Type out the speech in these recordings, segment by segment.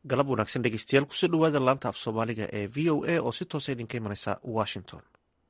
galab wanaagsan dhegeystayaal kusoo dhawaada laanta af soomaaliga ee v o a oo si toosa idinka imanaysa washington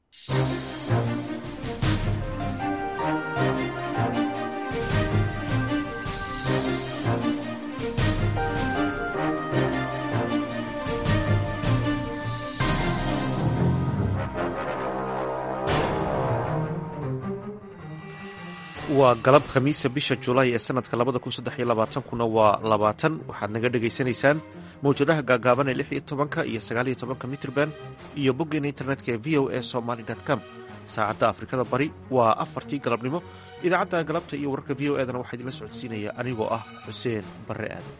waa galab khamiisa bisha julaay ee sanadka labada kun saddex iyo labaatankuna waa labaatan waxaad naga dhegaysanaysaan mawjadaha gaagaaban ee lix iyo tobanka iyo sagaal iyo tobanka mitrban iyo boggeena internetka ee v o a somaly com saacadda afrikada bari waa afartii galabnimo idaacadda galabta iyo wararka v o edana waxaa idinla socodsiinaya anigoo ah xuseen barre aadan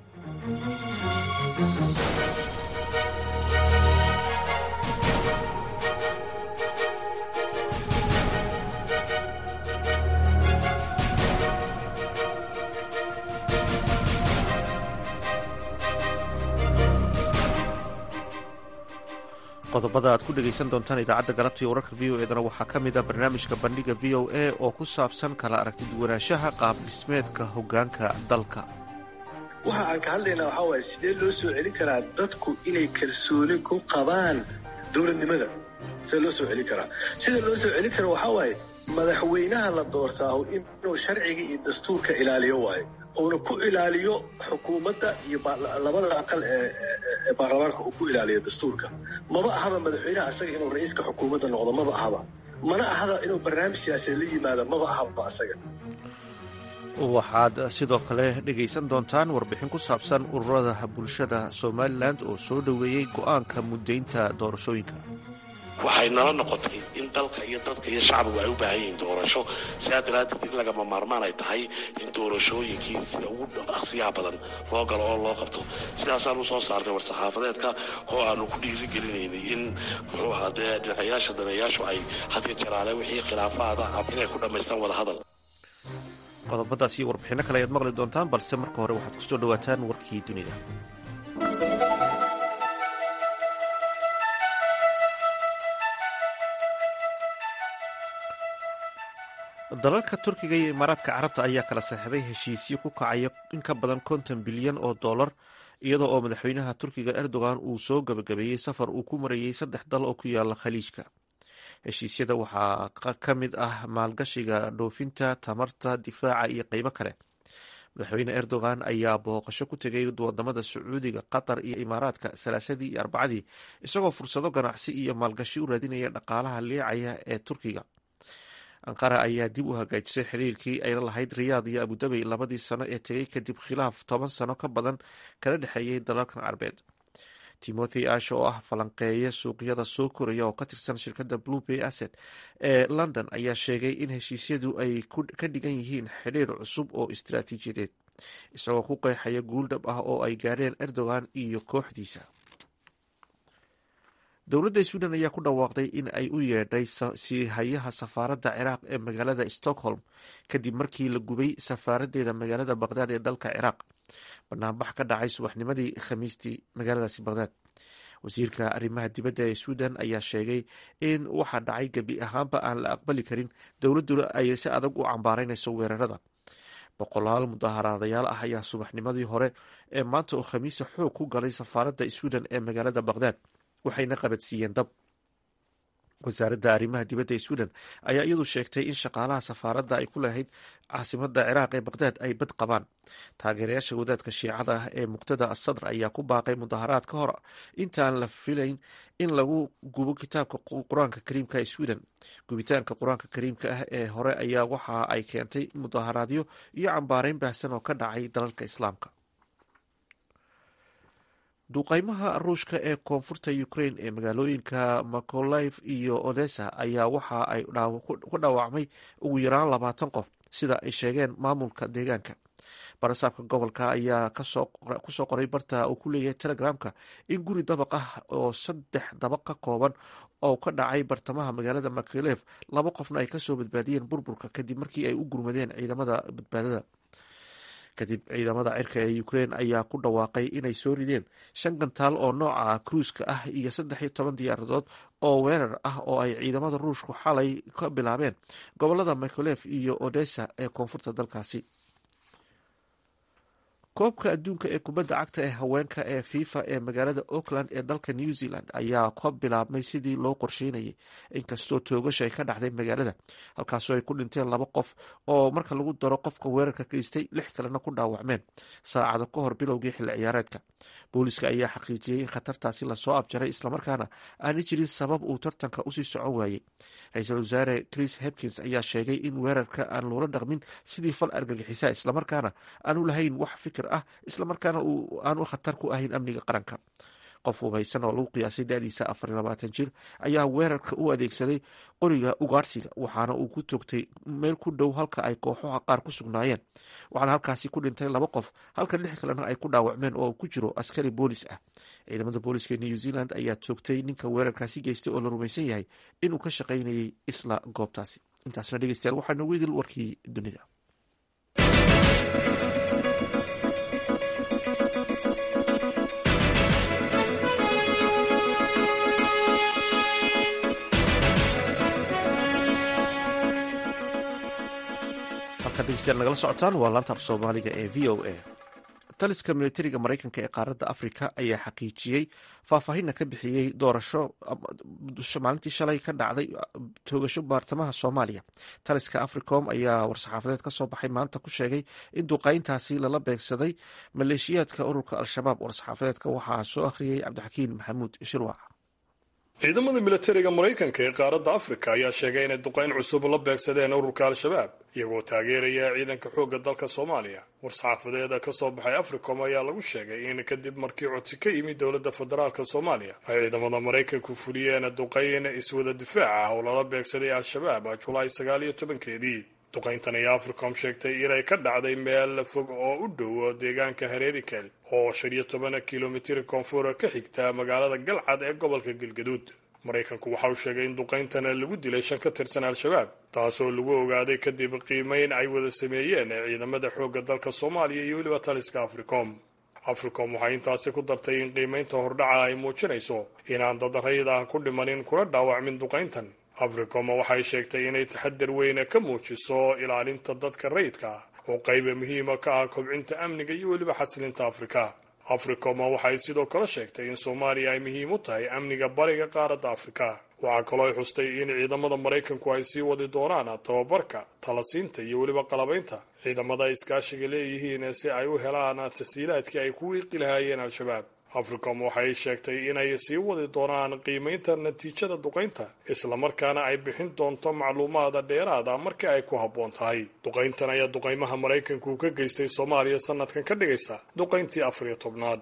qodobada aad ku dhegaysan doontaan idaacadda galabta iyo wararka v o edana waxaa ka mid a barnaamijka bandhiga v o a oo ku saabsan kala aragti duwanaanshaha qaab dhismeedka hoggaanka dalka waxa aan ka hadlaynaa waxaa waaye sidee loo soo celin karaa dadku inay kalsooni ku qabaan dowladnimada sidee loo soo celin karaa sida loo soo celin kara waxaa waaye madaxweynaha la doortaahu inuu sharciga iyo dastuurka ilaaliyo waayo uuna ku ilaaliyo xukuumadda iyo labada aqal ee baarlamaanka uu ku ilaaliyo dastuurka maba ahaba madaxweynaha asaga inuu ra-iiska xukuumadda noqdo maba ahaba mana ahaba inuu barnaamij siyaasadeed la yimaado maba ahaba asaga waxaad sidoo kale dhegaysan doontaan warbixin ku saabsan ururada bulshada somalilan oo soo dhoweeyey go'aanka muddaynta doorashooyinka waxay nala noqotay in dalka iyo dadka iyo shacbigu ay u baahan yihiin doorasho sidaa daraaddeed in lagama maarmaan ay tahay in doorashooyinkii sida ugu dhaqsiyaha badan loo galo oo loo qabto sidaasaan u soo saarnay war-saxaafadeedka oo aanu ku dhiirigelinaynay in muxuu ahaa dee dhinacayaasha daneeyaashu ay hadiyo jaraale wixii khilaafaada inay ku dhammaystaan wada hadal qodobadaas iyo warbixinno kale ayaad maqli doontaan balse marka hore waxaad kusoo dhawaataan warkii dunida dalalka turkiga iyo imaaraadka carabta ayaa kala saxeixday heshiisyo ku kacaya in ka badan konton bilyan oo dollar iyadoo oo madaxweynaha turkiga erdogan uu soo gabagabeeyey safar uu ku marayey saddex dal oo ku yaala khaliijka heshiisyada waxaa ka mid ah maalgashiga dhoofinta tamarta difaaca iyo qeybo kale madaxweyne erdogan ayaa booqasho ku tegay wadamada sacuudiga qatar iyo imaaraadka salaasadii iyo arbacadii isagoo fursado ganacsi iyo maalgashi u raadinaya dhaqaalaha liicaya ee turkiga anqara ayaa dib u hagaajisay xiriirkii ay la lahayd riyaad iyo abudabey labadii sano ee tegay kadib khilaaf toban sano ka badan kala dhexeeyey dalalkan carbeed timothy ash oo ah falanqeeye suuqyada soo koraya oo ka tirsan shirkadda blue bay asset ee london ayaa sheegay in heshiisyadu ay ka dhigan yihiin xidhiir cusub oo istaraatiijiyadeed isagoo ku qeexaya guuldhab ah oo ay gaadheen erdogan iyo kooxdiisa dowladda sweden ayaa ku dhawaaqday in ay u yeedhay siihayaha safaaradda ciraaq ee magaalada stockholm kadib markii la gubay safaaraddeeda magaalada baqdaad ee dalka ciraaq banaanbax ka dhacay subaxnimadii khamiistii magaaladaasi baqdaad wasiirka arrimaha dibadda ee sweden ayaa sheegay in waxa dhacay gebi ahaanba aan la aqbali karin dowladduna ay si adag u cambaaraynayso weerarada boqolaal mudaaharaadayaal ah ayaa subaxnimadii hore ee maanta oo khamiisa xoog ku galay safaaradda sweden ee magaalada baqdaad waxayna qabadsiiyeen dab wasaaradda arrimaha dibadda ee sweden ayaa iyadu sheegtay in shaqaalaha safaaradda ay ku lahayd caasimadda ciraaq ee baqdaad ay bad qabaan taageerayaasha wadaadka shiicada ah ee muqtada asadr ayaa ku baaqay mudaharaad ka hor intaan la filayn in lagu gubo kitaabka qur-aanka kariimka ee sweden gubitaanka qur-aanka kariimka ah ee hore ayaa waxa ay keentay mudaharaadyo iyo cambaareyn baahsan oo ka dhacay dalalka islaamka duuqeymaha ruushka ee koonfurta ukraine ee magaalooyinka makolaiv iyo odessa ayaa waxa ay ku dhaawacmay ugu yaraan labaatan qof sida ay sheegeen maamulka deegaanka barasaabka gobolka ayaa kusoo qoray barta uu ku leeyahay telegramka in guri dabaq ah oo saddex dabaq ka kooban oo ka dhacay bartamaha magaalada makolev laba qofna ay kasoo badbaadiyeen burburka kadib markii ay u gurmadeen ciidamada badbaadada kadib ciidamada cirka ee ukraine ayaa ku dhawaaqay inay soo rideen shan gantaal oo nooca kruiska ah iyo saddex iyo toban diyaaradood oo weerar ah oo ay ciidamada ruushku xalay ka bilaabeen gobolada mikolef iyo odessa ee koonfurta dalkaasi koobka adduunka ee kubadda cagta ee haweenka ee fifa ee magaalada auckland ee dalka new zealand ayaa ka bilaabmay sidii loo qorsheynayay inkastoo toogasha ay ka dhacday magaalada halkaasoo ay ku dhinteen laba qof oo marka lagu daro qofka weerarka geystay lix kalena ku dhaawacmeen saacado ka hor bilowgii xilli ciyaareedka booliska ayaa xaqiijiyey in khatartaasi lasoo afjaray islamarkaana aana jirin sabab uu tartanka usii socon waayey ra-iisul wasaare chris hepkins ayaa sheegay in weerarka aan loola dhaqmin sidii fal argagixisa islamarkaana aanu lahayn wax fikir ah islamarkaana aanu khatar ku ahayn amniga qaranka qof hubaysan oo lagu qiyaasay da-diisa afar iyo labaatan jir ayaa weerarka u adeegsaday qoriga ugaadhsiga waxaana uu ku toogtay meel ku dhow halka ay kooxaha qaar ku sugnaayeen waxaana halkaasi ku dhintay laba qof halka lix kalena ay ku dhaawacmeen oo ku jiro askari boolis ah ciidamada booliska new zealand ayaa toogtay ninka weerarkaasi geystay oo la rumaysan yahay inuu ka shaqaynayay isla goobtaasi intaasna dhegeystayaal waxaa noogu idil warkii dunida nagala socotaan waa laanta af soomaaliga ee v o a taliska militariga mareykanka ee qaaradda afrika ayaa xaqiijiyey faahfaahinna ka bixiyey doorasho maalintii shalay ka dhacday toogasho baartamaha soomaaliya taliska africom ayaa war-saxaafadeed ka soo baxay maanta ku sheegay in duqayntaasi lala beegsaday maleeshiyaadka ururka al-shabaab war-saxaafadeedka waxaa soo akhriyey cabdixakiin maxamuud shirwac ciidamada militariga maraykanka ee qaaradda afrika ayaa sheegay inay duqayn cusub la beegsadeen ururka al-shabaab iyagoo taageeraya ciidanka xoogga dalka soomaaliya war-saxaafadeeda ka soo baxay africom ayaa lagu sheegay in kadib markii codsi ka yimid dowladda federaalka soomaaliya ay ciidamada maraykanku fuliyeen duqayn iswada difaac ah oo lala beegsaday al-shabaab julaay sagaal iyo tobankeedii duqayntan ayaa africom sheegtay inay ka dhacday meel fog oo u dhow deegaanka hareerikel oo shan iyo toban kilomitir koonfur ka xigta magaalada galcad ee gobolka galgaduud maraykanku waxa uu sheegay in duqayntana lagu dilay shan ka tirsan al-shabaab taasoo lagu ogaaday kadib qiimeyn ay wada sameeyeen ciidamada xoogga dalka soomaaliya iyo weliba taliska africom africom waxay intaasi ku dartay in qiimeynta hordhaca ay muujinayso inaan dad rayid ah ku dhimanin kuna dhaawacmin duqayntan africom waxay sheegtay inay taxadar weyn ka muujiso ilaalinta dadka rayidka ah oo qayba muhiima ka ah kobcinta amniga iyo weliba xasilinta afrika africom waxay sidoo kale sheegtay in soomaaliya ay muhiim u tahay amniga bariga qaaradda afrika waxaa kaloo ay xustay in ciidamada maraykanku ay sii wadi doonaan tababarka talasiinta iyo weliba qalabaynta ciidamada iskaashiga leeyihiin si ay u helaan tasiilaadkii ay ku wiiqi lahaayeen al-shabaab africom waxay sheegtay inay sii wadi doonaan qiimaynta natiijada duqaynta islamarkaana ay bixin doonto macluumaada dheeraada markii ay ku habboon tahay duqayntan ayaa duqaymaha maraykanku ka geystay soomaaliya sanadkan ka dhigaysa duqayntii afar iyo tobnaad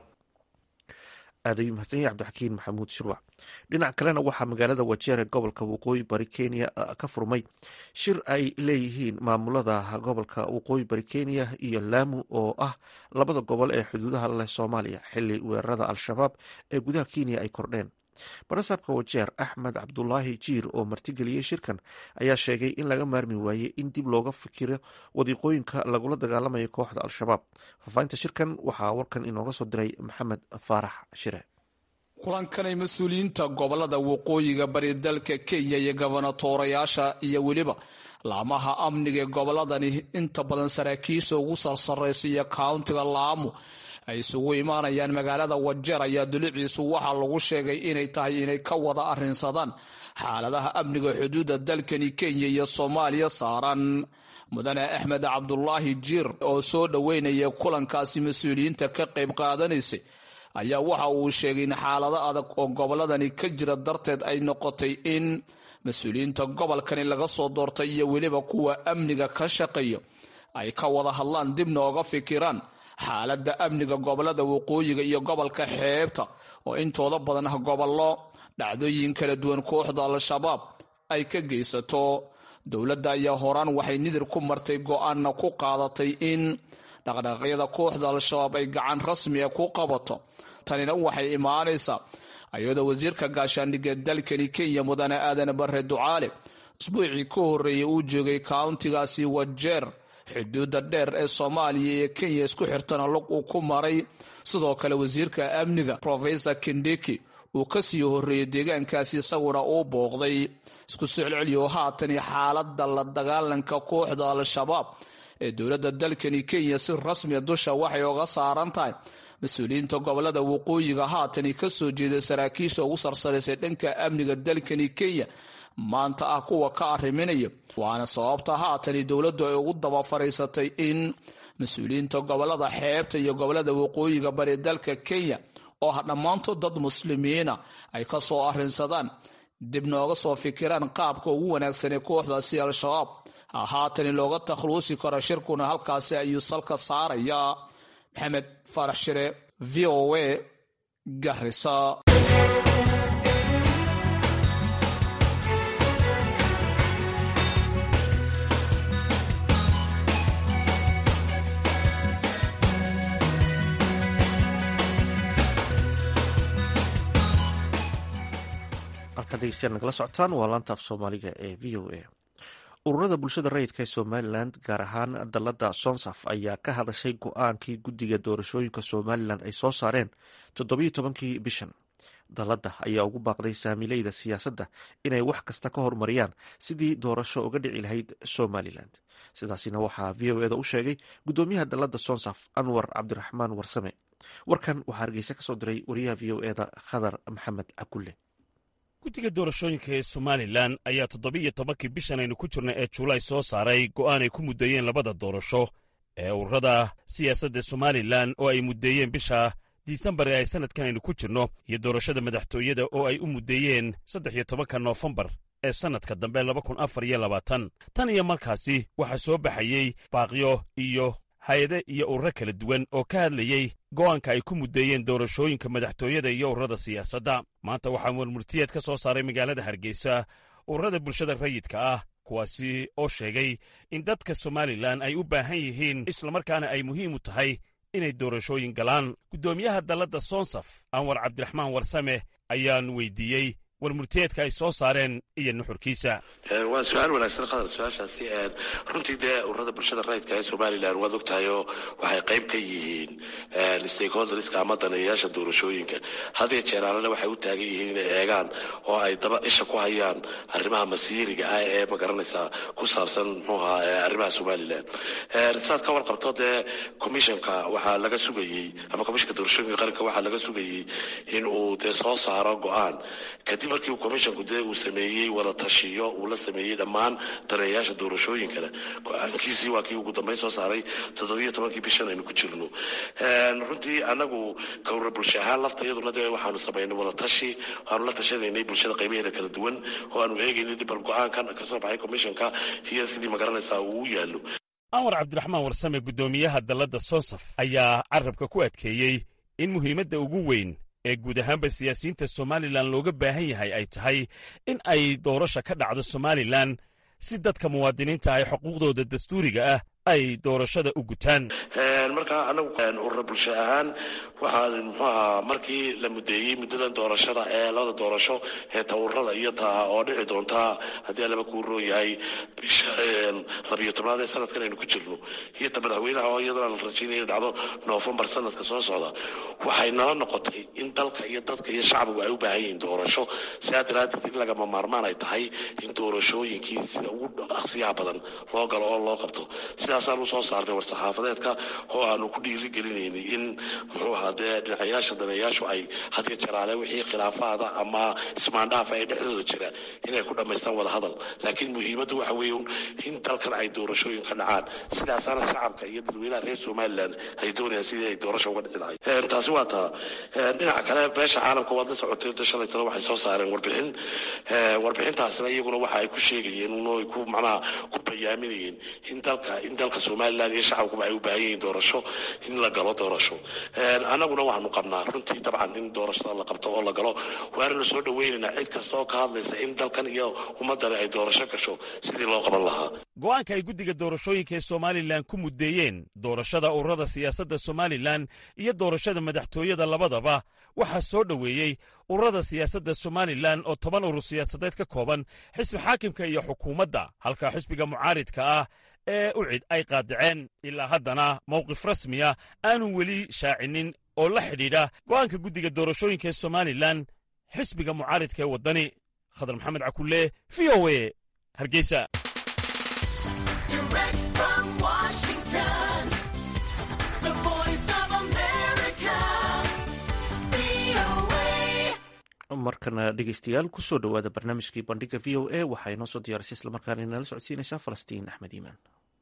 aad ayuu mahadsan yahay cabdixakiin maxamuud shirwac dhinac kalena waxaa magaalada wajeere gobolka waqooyi bari kenya ka furmay shir ay leeyihiin maamulada gobolka waqooyi bari kenya iyo laamu oo ah labada gobol ee xuduudaha leh soomaaliya xili weerarada al-shabaab ee gudaha kenya ay kordheen barasaabka wajeer axmed cabdulaahi jiir oo martigeliyey shirkan ayaa sheegay in laga maarmi waayey in dib looga fikiro wadiiqooyinka lagula dagaalamayo kooxda al-shabaab faafahinta shirkan waxaa warkan inooga soo diray maxamed faarax shire kulankanay mas-uuliyiinta gobolada waqooyiga bari dalka kenya iyo gobonatoorayaasha iyo weliba laamaha amniga ee goboladani inta badan saraakiisha ugu sarsaraysa iyo kauntiga laamu ay isugu imaanayaan magaalada wajeer ayaa duliciisu waxaa lagu sheegay inay tahay inay ka wada arrinsadaan xaaladaha amniga xuduudda dalkani kenya iyo soomaaliya saaran mudane axmed cabdulaahi jiir oo soo dhoweynaya kulankaasi mas-uuliyiinta ka qayb qaadanaysay ayaa waxa uu sheegay in xaalado adag oo goboladani ka jira darteed ay noqotay in mas-uuliyiinta gobolkani laga soo doortay iyo weliba kuwa amniga ka shaqeeya ay ka wada hadlaan dibna oga fikiraan xaaladda amniga gobolada waqooyiga iyo gobolka xeebta oo intooda badan ah gobollo dhacdooyin kala duwan kooxda al-shabaab ay ka geysato dowladda ayaa horaan waxay nidir ku martay go-aanna ku qaadatay in dhaqdhaqaaqyada kooxda al-shabaab ay gacan rasmiga ku qabato tanina waxay imaanaysaa iyadoo wasiirka gaashaandhigga dalkani kenya mudane aadan bare ducaale isbuucii ka horeeyay uu joogay kauntigaasi wajeer xuduudda dheer ee soomaaliya iyo kenya isku xirtana lug uu ku maray sidoo kale wasiirka amniga rofesor kindiki uu kasii horeeyey deegaankaasi isaguna uu booqday isku soo celceliyo haatan xaalada la dagaalanka kooxda al-shabaab ee dowladda dalkani kenya si rasmiya dusha waxay oga saaran tahay mas-uuliyiinta gobolada waqooyiga haatani kasoo jeeda saraakiisha ugu sarsaraysay dhanka amniga dalkani kenya maanta ah kuwa ka arriminaya waana sababta haatani dowladdu ay ugu daba fariisatay in mas-uuliyiinta gobolada xeebta iyo gobolada waqooyiga bari dalka kenya oo ah dhammaantood dad muslimiina ay ka soo arrinsadaan dib nooga soo fikiraan qaabka ugu wanaagsan ee kooxdaasi al-shabaab haatani looga takhluusi karo shirkuna halkaasi ayuu salka saarayaa maxamed faarax shire v o a garisa halkan dhegeystayaal nagala socotaan waa laanta af soomaaliga ee v o a ururada bulshada rayidka ee somalilan gaar ahaan dalada sonsaf ayaa ka hadashay go-aankii guddiga doorashooyinka somalilan ay soo saareen toddobiyo tobankii bishan dalada ayaa ugu baaqday saamileyda siyaasadda inay wax kasta ka hormariyaan sidii doorasho uga dhici lahayd somalilan sidaasina waxaa v o eda u sheegay guddoomiyaha dalada sonsaf anwar cabdiraxmaan warsame warkan waxaa hargeysa kasoo diray wariyaha v o eda khadar maxamed cakulle guddiga doorashooyinka ee somalilan ayaa toddobiiyo tobankii bishan aynu ku jirna ee julaay soo saaray go'aan ay ku muddeeyeen labada doorasho ee ururada siyaasadda somalilan oo ay muddeeyeen bisha disembar ee ay sannadkan aynu ku jirno iyo doorashada madaxtooyada oo ay u muddeeyeen saddex iyo tobanka noofembar ee sannadka dambe laba kun afar iyo labaatan tan iyo markaasi waxaa soo baxayey baaqyo iyo hay-ade iyo ururo kala duwan oo ka hadlayey go'aanka ay ku muddeeyeen doorashooyinka madaxtooyada iyo ururada siyaasadda maanta waxaa murmurtiyeed ka soo saaray magaalada hargeysa ururada bulshada rayidka ah kuwaasi oo sheegay in dadka somalilan ay u baahan yihiin islamarkaana ay muhiim u tahay inay doorashooyin galaan guddoomiyaha dalladda sonsaf anwar cabdiraxmaan warsame ayaan weydiiyey warmurtiyeedka ay soo saareen iyo nuxurkiisa waa su-aal wanaagsan khadar su-aashaasi runtii dee ururada bulshada rayidka ee somalilan waad ogtahayo waxay qayb ka yihiin stakeholderska ama daneeyayaasha doorashooyinka hadiyo jeeraalena waxay u taagan yihiin inay eegaan oo ay daba isha ku hayaan arrimaha masiiriga ah ee magaranaysaa ku saabsan muxuuha arrimaha somalilan saad ka warqabto dee commissionka waxaa laga sugayey ama commissionka doorashooyinka qaranka waxaa laga sugayey in uu dee soo saaro go-aan kadib markii uu commissionku dee uu sameeyey wada tashiyo uu la sameeyey dhammaan daneeyayaasha doorashooyinkana go-aankiisii waa kii ugu dambeyn soo saaray toddobiyo tobankii bishan aynu ku jirno runtii anagu kawra bulsho ahaan lafta iyaduna dee waxaanu samaynay wada tashi waxaanu la tashanaynay bulshada qaybaheeda kala duwan oo aanu eegaynay dib bal go-aankan kasoo baxay commissionka iyo sidii magaranaysaa uu u yaallo anwar cabdiraxmaan warsame guddoomiyaha dalladda sonsaf ayaa carabka ku adkeeyey in muhiimadda ugu weyn ee guud ahaanba siyaasiyiinta somalilan looga baahan yahay ay tahay in ay doorasha ka dhacdo somalilan si dadka muwaadiniinta ay xuquuqdooda dastuuriga ah ay doorashada u gutaan markaa anagu urura bulsho ahaan waxaan muxuu ahaa markii la mudeeyey muddadan doorashada ee labada doorasho ee tawurada iyo taa oo dhici doontaa haddii alaba kuu roon yahay bisha labiyo tobnaad ee sanadkan aynu ku jirno iyo ta madaxweynaha oo iyadana la rajaynaya inay dhacdo noofembar sanadka soo socda waxay nala noqotay in dalka iyo dadka iyo shacbigu ay u baahan yihiin doorasho sidaa daraaddeed in lagama maarmaan ay tahay in doorashooyinkii sida ugu dhaqsiyaha badan loo galo oo loo qabto sidaasaan u soo saarnay war-saxaafadeedka oo aanu ku dhiirigelinaynay in muxuu ahaa dee dhinacayaasha daneeyaashu ay hadiyo jaraale wixii khilaafaada ama ismaandhaafa ee dhexdooda jira inay ku dhammaystaan wada hadal laakiin muhiimaddu waxa weeye in dalkan ay doorashooyin ka dhacaan sidaasaana shacabka iyo dadweynaha reer somalilan ay doonayaan sidii ay doorasho uga dhici lahayd taasi waa taa dhinaca kale beesha caalamka waad la socotay da shalay talo waxay soo saareen warbixin warbixintaasina iyaguna waxa ay ku sheegayeen unoy ku macnaha ku bayaaminayeen in dalka in dalka somalilan iyo shacabkuba ay u baahan yihiin doorasho in la galo doorasho annaguna waxaanu qabnaa runtii dabcan in doorashada la qabto oo la galo waananu soo dhaweynaynaa cid kasta oo ka hadlaysa in dalkan iyo ummaddani ay doorasho gasho sidii loo qaban lahaa go'aanka ay guddiga doorashooyinka ee somalilan ku muddeeyeen doorashada ururada siyaasadda somalilan iyo doorashada madaxtooyada labadaba waxaa soo dhoweeyey ururada siyaasadda somalilan oo toban urur siyaasadeed ka kooban xisbi xaakimka iyo xukuumadda halka xisbiga mucaaridka ah ee u cid ay qaadaceen ilaa haddana mowqif rasmiya aanu weli shaacinin oo la xidhiidha go'aanka guddiga doorashooyinka ee somalilan xisbiga mucaaridka ee waddani khadar maxamed cakulle v o e hargeysa Direct from Washington. Washington, the voice of America, VOA. markana dhegeystayaal kusoo dhowaada barnaamijkii bandhiga v o a waxaa inoo soo diyaarisay islamarkaana inala socodsiinaysaa falastiin axmed iimaan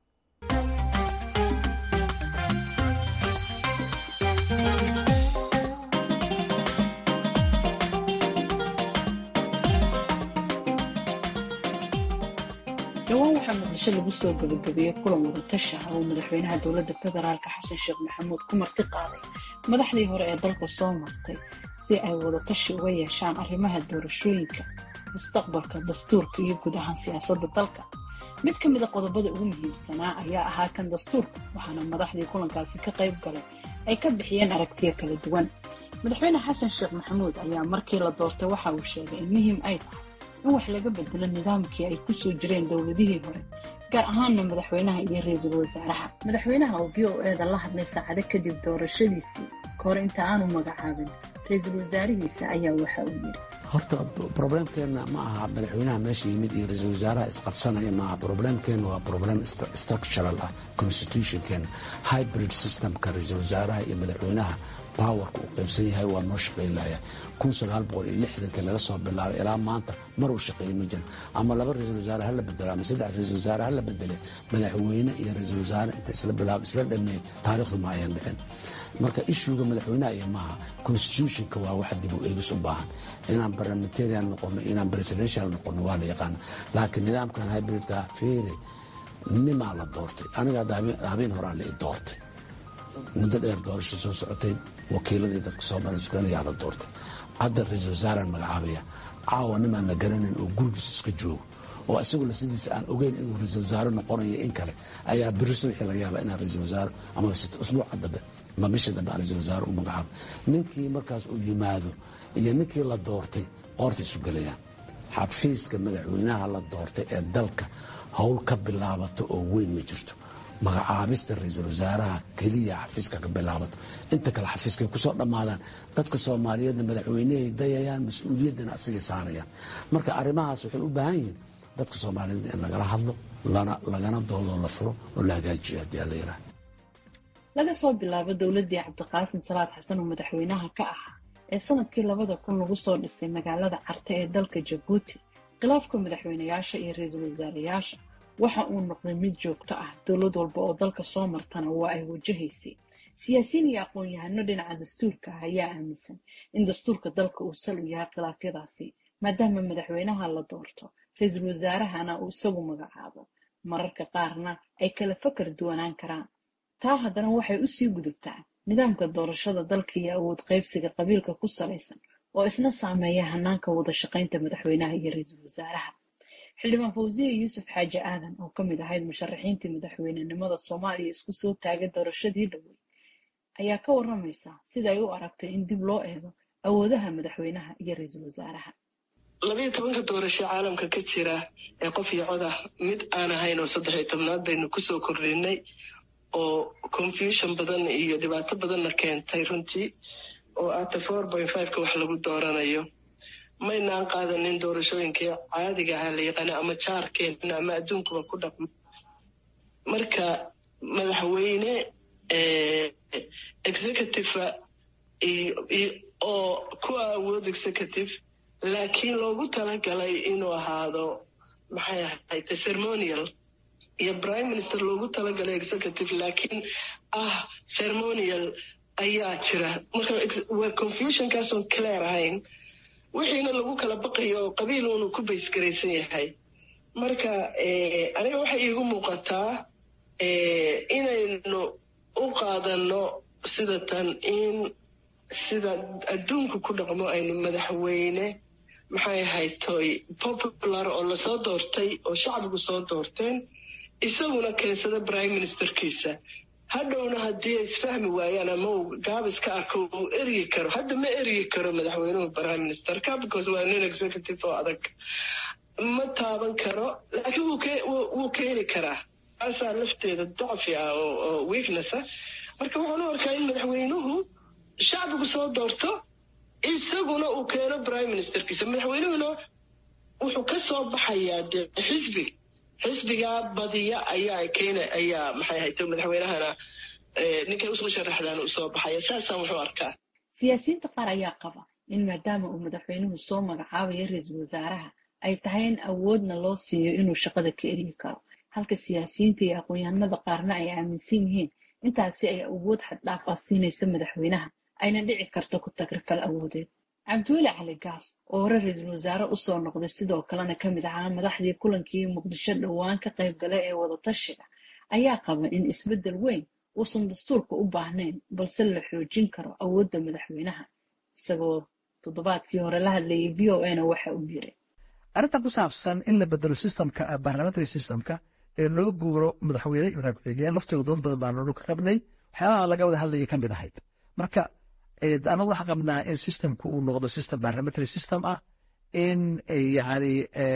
dhowaan waxaa muqdisho lagu soo gabagabeeyey kulan wadatashi ah oo madaxweynaha dowladda federaalka xasan sheekh maxamuud ku marti qaaday madaxdii hore ee dalka soo martay si ay wadatashi uga yeeshaan arrimaha doorashooyinka mustaqbalka dastuurka iyo guud ahaan siyaasadda dalka mid ka mid a qodobada ugu muhiimsanaa ayaa ahaa kan dastuurka waxaana madaxdii kulankaasi ka qayb galay ay ka bixiyeen aragtiyo kala duwan madaxweyne xasan sheekh maxamuud ayaa markii la doortay waxa uu sheegay in muhiim ay tahay in wax laga bedelo nidaamkii ay ku soo jireen dowladihii hore gaar ahaanna madaxweynaha iyo ra-iisul wasaaraha madaxweynaha oo b o eeda la hadlay saacado kadib doorashadiisii ka hor inta aanu magacaabin ra-iisul wasaarihiisa ayaa waxa uu yidhi horta problemkeenna ma aha madaxweynaha meesha yimid iyo ra-iisul wasaaraha isqabsanaya maaha problemkeenna waa problem structural ah constitutionkeena hybrid systemka ra-iisul wasaaraha iyo madaxweynaha powerka uu qaybsan yahay waa noo shaqaynlaya kun sagaal boqol iyo lixdankii laga soo bilaabay ilaa maanta mar uu shaqeeyey ma jiran ama laba ra-iisul wasaare hala bedelo ama saddex ra-iisul wasaare hala bedele madaxweyne iyo ra-iisul wasaare inta isla bilaab isla dhameeyey taariikhdu ma ayan dhicin marka ishuuga madaxweynaha iyo maaha constitutionka waa wax dib u eegis u baahan inaan parliamentarian noqono inaan presidential noqono waa la yaqaana laakiin nidaamkan hybridka feere nimaa la doortay aniga hadda habeen horaa la i doortay muddo dheer doorasho soo socotay wakiiladii dadka soomaaliya suganayaa la doortay hadda ra-iisul wasaaraan magacaabaya caawa nimaan la garanayn oo gurigiisa iska joogo oo isaguna sidiisa aan ogeyn inuu ra-iisul wasaare noqonayo in kale ayaa beri subxii laga yaaba inaan ra-iisul wasaare ama usbuuca dambe ama bisha dambe aan ra-iisul wasaare u magacaabo ninkii markaas uu yimaado iyo ninkii la doortay qoorta isu gelayaan xafiiska madaxweynaha la doortay ee dalka howl ka bilaabato oo weyn ma jirto magacaabista ra-iisul wasaaraha keliya xafiiska ka bilaabato inta kale xafiiskay kusoo dhammaadaan dadka soomaaliyeedna madaxweynehay dayayaan mas-uuliyaddana asigay saarayaan marka arrimahaas waxay u baahan yihiin dadka soomaaliyeed in lagala hadlo lagana doodoo la furo oo la hagaajiyo haddii alla yiraah laga soo bilaabo dowladdii cabdiqaasim salaad xasan oo madaxweynaha ka ahaa ee sanadkii labada kun lagu soo dhisay magaalada carte ee dalka jabuuti khilaafka madaxweynayaasha iyo ra-iisul wasaarayaasha waxa uu noqday mid joogto ah dowlad walba oo dalka soo martana waa ay wajahaysay siyaasiyiin iyo aqoon-yahano dhinaca dastuurka ah ayaa aaminsan in dastuurka dalka uu sal u yahay khilaafyadaasi maadaama madaxweynaha la doorto ra-iisul wasaarahana uu isagu magacaabo mararka qaarna ay kala fakar duwanaan karaan taa haddana waxay usii gudubtaa nidaamka doorashada dalka iyo awood qaybsiga qabiilka ku salaysan oo isna saameeya hanaanka wada shaqaynta madaxweynaha iyo ra-iisul wasaaraha xildhibaan fawsiye yuusuf xaaji aadan oo ka mid ahayd musharaxiintii madaxweynenimada soomaaliya isku soo taagay doorashadii dhowey ayaa ka waramaysa sida ay u aragtay in dib loo eego awoodaha madaxweynaha iyo ra-iisul wasaaraha labayo tobanka doorasho caalamka ka jira ee qof iyo cod ah mid aan ahayn oo saddex iyo tobnaad baynu kusoo kordhinay oo confusion badan iyo dhibaato badanna keentay runtii oo ata four point fiveka wax lagu dooranayo maynaan qaadanin doorashooyinkii caadiga ahaa la yaqaana ama jaarkeena ama adduunkuba ku dhaqmo marka madaxweyne executive oo ku awood executive laakiin loogu talagalay inuu ahaado maxay ahayd ceremonial iyo prime minister loogu talagalay executive laakiin ah ceremonial ayaa jira marka waa confusionkaasoon clear ahayn wixiina lagu kala baqayo oo qabiil uunu ku baysgaraysan yahay marka aniga waxay iigu muuqataa inaynu u qaadano sida tan in sida adduunku ku dhaqmo aynu madaxweyne maxay ahayd toy popular oo lasoo doortay oo shacbigu soo doorteen isaguna keensada prime ministerkiisa hadhowna haddii ay isfahmi waayaan ama uu gaabis ka arko uu eryi karo hadda ma eryi karo madaxweynuhu prime ministerka because waa nin executive oo adag ma taaban karo laakiin wuu keeni karaa taasaa lafteeda dacfi ah oo weakness ah marka waxaan u arkaa in madaxweynuhu shacbigu soo doorto isaguna uu keeno prime ministerkiisa madaxweynuhuna wuxuu ka soo baxayaa dee xisbi xisbigaa badiya ayaa keena ayaa maxay ahayto madaxweynahana ninkay usoo sharaxdaan usoo baxaya saasaan wuxuu arkaa siyaasiyiinta qaar ayaa qaba in maadaama uu madaxweynuhu soo magacaabayo ra-iisul wasaaraha ay tahay in awoodna loo siiyo inuu shaqada ka eryi karo halka siyaasiyiinta iyo aqoon-yahanada qaarna ay aaminsan yihiin intaasi ay awood xaddhaaf ah siinaysa madaxweynaha ayna dhici karto ku tagrifal awoodeed cabdiweli cali gaas oo hore ra-iisul wasaare usoo noqday sidoo kalena ka mid ahaa madaxdii kulankii muqdisho dhowaan ka qayb gala ee wadatashiga ayaa qaba in isbeddel weyn uusan dastuurka u baahnayn balse la xoojin karo awoodda madaxweynaha isagoo toddobaadkii hore la hadlayay v o a na waxa uu yiri arrinta ku saabsan in la bedelo systemka parliamentary systemka ee loo guuro madaxweyne iyo madax ku-xigeen laftooda dood badan baan nolu ka qabnay waxyaabaha laga wada hadlayay ka mid ahayd marka anagu waxaan qabnaa in systemku uu noqdo system parliamentary system ah in yani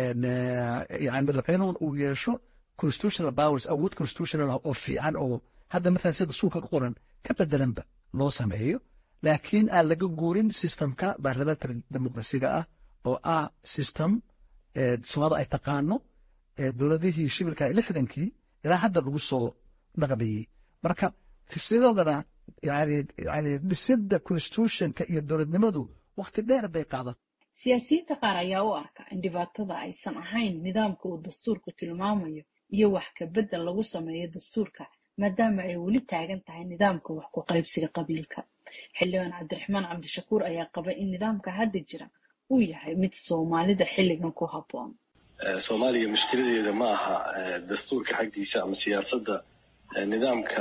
yani madaxweynuhu uu yeesho constitutional powers awood constitutional ah oo fiican oo hadda maalan sida dastuurka ku qoran ka bedelanba loo sameeyo laakiin aan laga guurin systemka parliamentary democracyga ah oo ah system soomaalida ay taqaano dowladihii shibilka lixdankii ilaa hadda lagu soo dhaqmayey marka fisyadodana yani yani dhisidda constitutionka iyo dowladnimadu wakti dheer bay qaadatay siyaasiyiinta qaar ayaa u arka in dhibaatada aysan ahayn nidaamka uu dastuurku tilmaamayo iyo wax ka beddel lagu sameeyo dastuurka maadaama ay weli taagan tahay nidaamka wax ku qaybsiga qabiilka xildhibaan cabdiraxmaan cabdishakuur ayaa qaba in nidaamka hadda jira uu yahay mid soomaalida xilligan ku habboon soomaaliya mushkiladeeda ma aha dastuurka xaggiisa ama siyaasadda nidaamka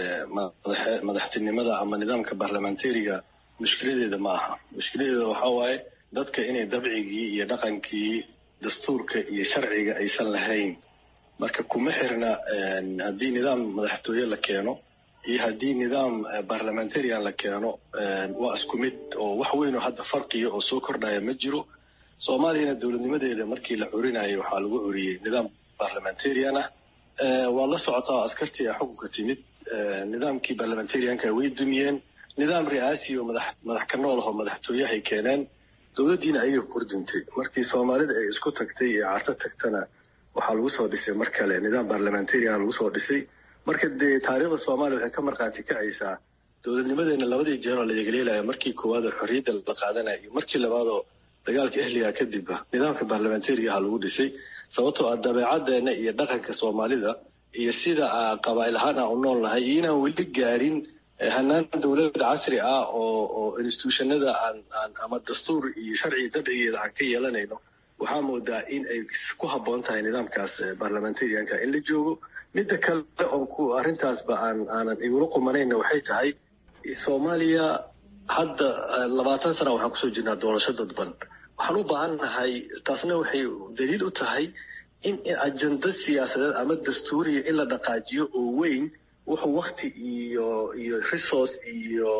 madaxtinimada ama nidaamka barlamentariga mushkiladeeda ma aha mushkiladeeda waxaa waaye dadka inay dabcigii iyo dhaqankii dastuurka iyo sharciga aysan lahayn marka kuma xirna haddii nidaam madaxtooye la keeno iyo haddii nidaam barlamentarian la keeno waa isku mid oo wax weyn oo hadda farqiya oo soo kordhaya ma jiro soomaaliyana dowladnimadeeda markii la curinayay waxaa lagu curiyey nidaam barlamentarian ah waa la socotaa oo askartii a xukunka timid nidaamkii barlamentarianka way dumiyeen nidaam ri'aasi oo madax ka nool ahoo madaxtooyahay keeneen dowladdiina ayay kordintay markii soomaalida ay isku tagtay ee carto tagtana waxaa lagu soo dhisay mar kale nidaam barlamentarian lagu soo dhisay marka dee taariikhda soomaaliya waxay ka markhaati kacaysaa dowladnimadeena labadii jeeroo la yegleelaya markii koowaad oo xorriyadda la qaadanaya iyo markii labaadoo dagaalka ehliga kadibba nidaamka barlamentariga aha lagu dhisay sababtoo ah dabeecaddeena iyo dhaqanka soomaalida iyo sida qabaa'il ahaan aan u nool nahay iyo inaan weli gaarin hanaan dowlad casri ah oo oo institutionada aan aan ama dastuur iyo sharci dabcigeeda aan ka yeelanayno waxaa moodaa in ay ku habboon tahay nidaamkaas barlamentarianka in la joogo midda kale oon ku arrintaasba aan aanan igula qumanayna waxay tahay soomaaliya hadda labaatan sana waxaan kusoo jirnaa doorasho dadban waxaan u baahan nahay taasna waxay daliil u tahay in ajenda siyaasadeed ama dastuuriya in la dhaqaajiyo oo weyn wuxuu wakti iyo iyo resource iyo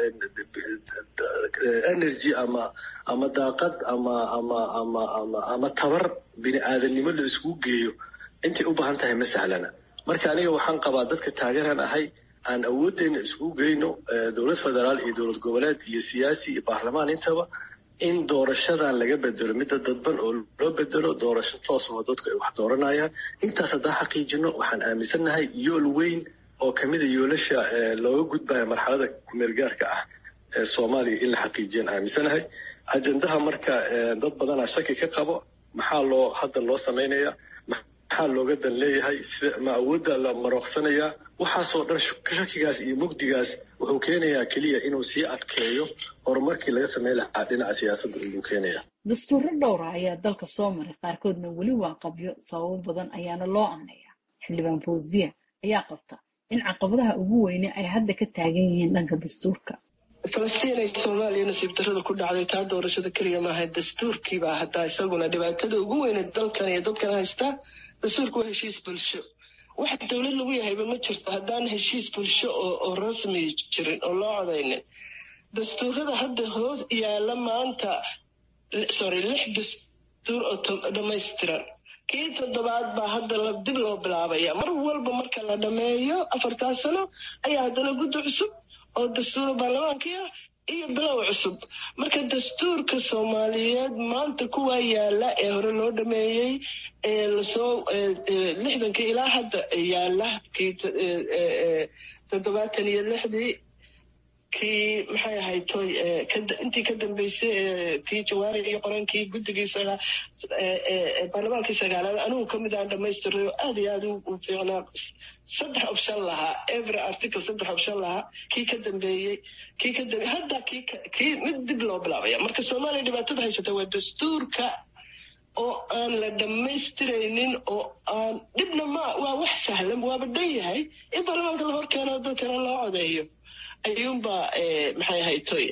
energy ama ama daaqad ama ama ama ama ama tabar bini aadanimo la iskugu geeyo intay u baahan tahay ma sahlana marka aniga waxaan qabaa dadka taageeraan ahay aan awooddeena iskugu geyno dowlad federaal iyo dowlad goboleed iyo siyaasi iyo baarlamaan intaba in doorashadan laga bedelo midda dadban oo loo bedelo doorasho toos oo dadku ay wax dooranayaan intaas haddaan xaqiijino waxaan aaminsannahay yool weyn oo kamida yoolasha looga gudbaya marxalada kumeel gaarka ah ee soomaaliya in la xaqiijiyaan aaminsanahay ajendaha marka dad badanaa shaki ka qabo maxaa loo hadda loo samaynayaa maxaa looga dan leeyahay sida ma awoodda la marooqsanayaa waxaasoo dhan shakigaas iyo mugdigaas wuxuu keenayaa keliya inuu sii adkeeyo horumarkii laga sameyn lahaa dhinaca siyaasadda ayuu keenaya dastuurro dhowra ayaa dalka soo maray qaarkoodna weli waa qabyo sababo badan ayaana loo aanaya xildhibaan fawziya ayaa qabta in caqabadaha ugu weyne ay hadda ka taagan yihiin dhanka dastuurka falastiin ay soomaaliya nasiib darrada ku dhacday taa doorashada keliya maaha dastuurkiibaa hataa isaguna dhibaatada ugu weyne dalkan iyo dadkan haystaa dastuurka waa heshiis bulsho wax dowlad lagu yahayba ma jirto haddaan heshiis bulsho oo rasmi jirin oo loo codaynin dastuurada hadda hoos yaala maanta sorry lix dastuur oo dhammaystiran kii toddobaad baa hadda dib loo bilaabaya mar walba marka la dhameeyo afartaa sano ayaa haddana guddi cusub oo dastuura baarlamaankii ah iyo bilow cusub marka dastuurka soomaaliyeed maanta kuwaa yaala ee hore loo dhameeyey ee lasoo lixdanka ilaa hadda yaala kii toddobaatan iyo lixdii kii maxay ahayd toy intii ka dambeysay kii jawaari iyo qorankii guddigii baarlamaankii sagaalaad anigu kamid aan dhamaystiray oo aad iyo aad u fiicnaa saddex option lahaa every article saddex option lahaa kii ka dambeeyey kii ka dambe hadda kii kii mid dib loo bilaabaya marka soomaaliya dhibaatada haysata waa dastuurka oo aan la dhammaystiraynin oo aan dhibna ma waa wax sahlan waaba dhan yahay in baarlamaanka la hor keeno dadkana loo codeeyo ayuunbaa maxay ahayd toy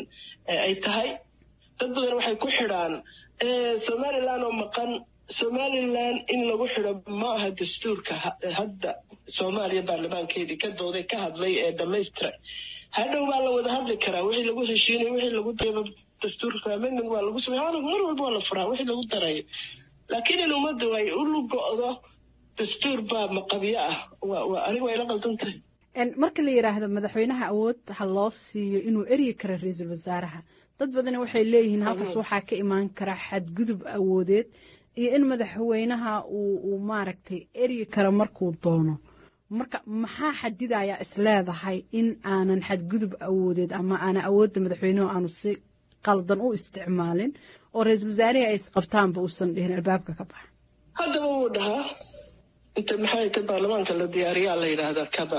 ay tahay dad badan waxay ku xidhaan somaliland oo maqan somaliland in lagu xidho ma aha dastuurka hadda soomaaliya baarlamaankeedii ka dooday ka hadlay ee dhamaystiray hadhow baa la wada hadli karaa wixii lagu heshiinay wixii lagu dastuurka amendment waa lagu samey mar walba waa la furaa wixii lagu darayo laakiin in ummaddu ay u lugo-do dastuur baa maqabyo ah waa aniga waa ila qaldan tahay marka la yidhaahdo madaxweynaha awood ha loo siiyo inuu eryi karo ra-iisul wasaaraha dad badani waxay leeyihiin halkaas waxaa ka imaan kara xadgudub awoodeed iyo in madaxweynaha uu maaragtay eryi karo markuu doono marka maxaa xadidaya isleedahay in aanan xadgudub awoodeed ama aanan awoodda madaxweynuhu aanu si qaldan u isticmaalin oo ra-iisul wasaarihii ay isqabtaanba uusan dhihin albaabka ka baxa haddaba wuu dhahaa inta maxay ta baarlamaanka la diyaariyaa la yidhaahdaa kaba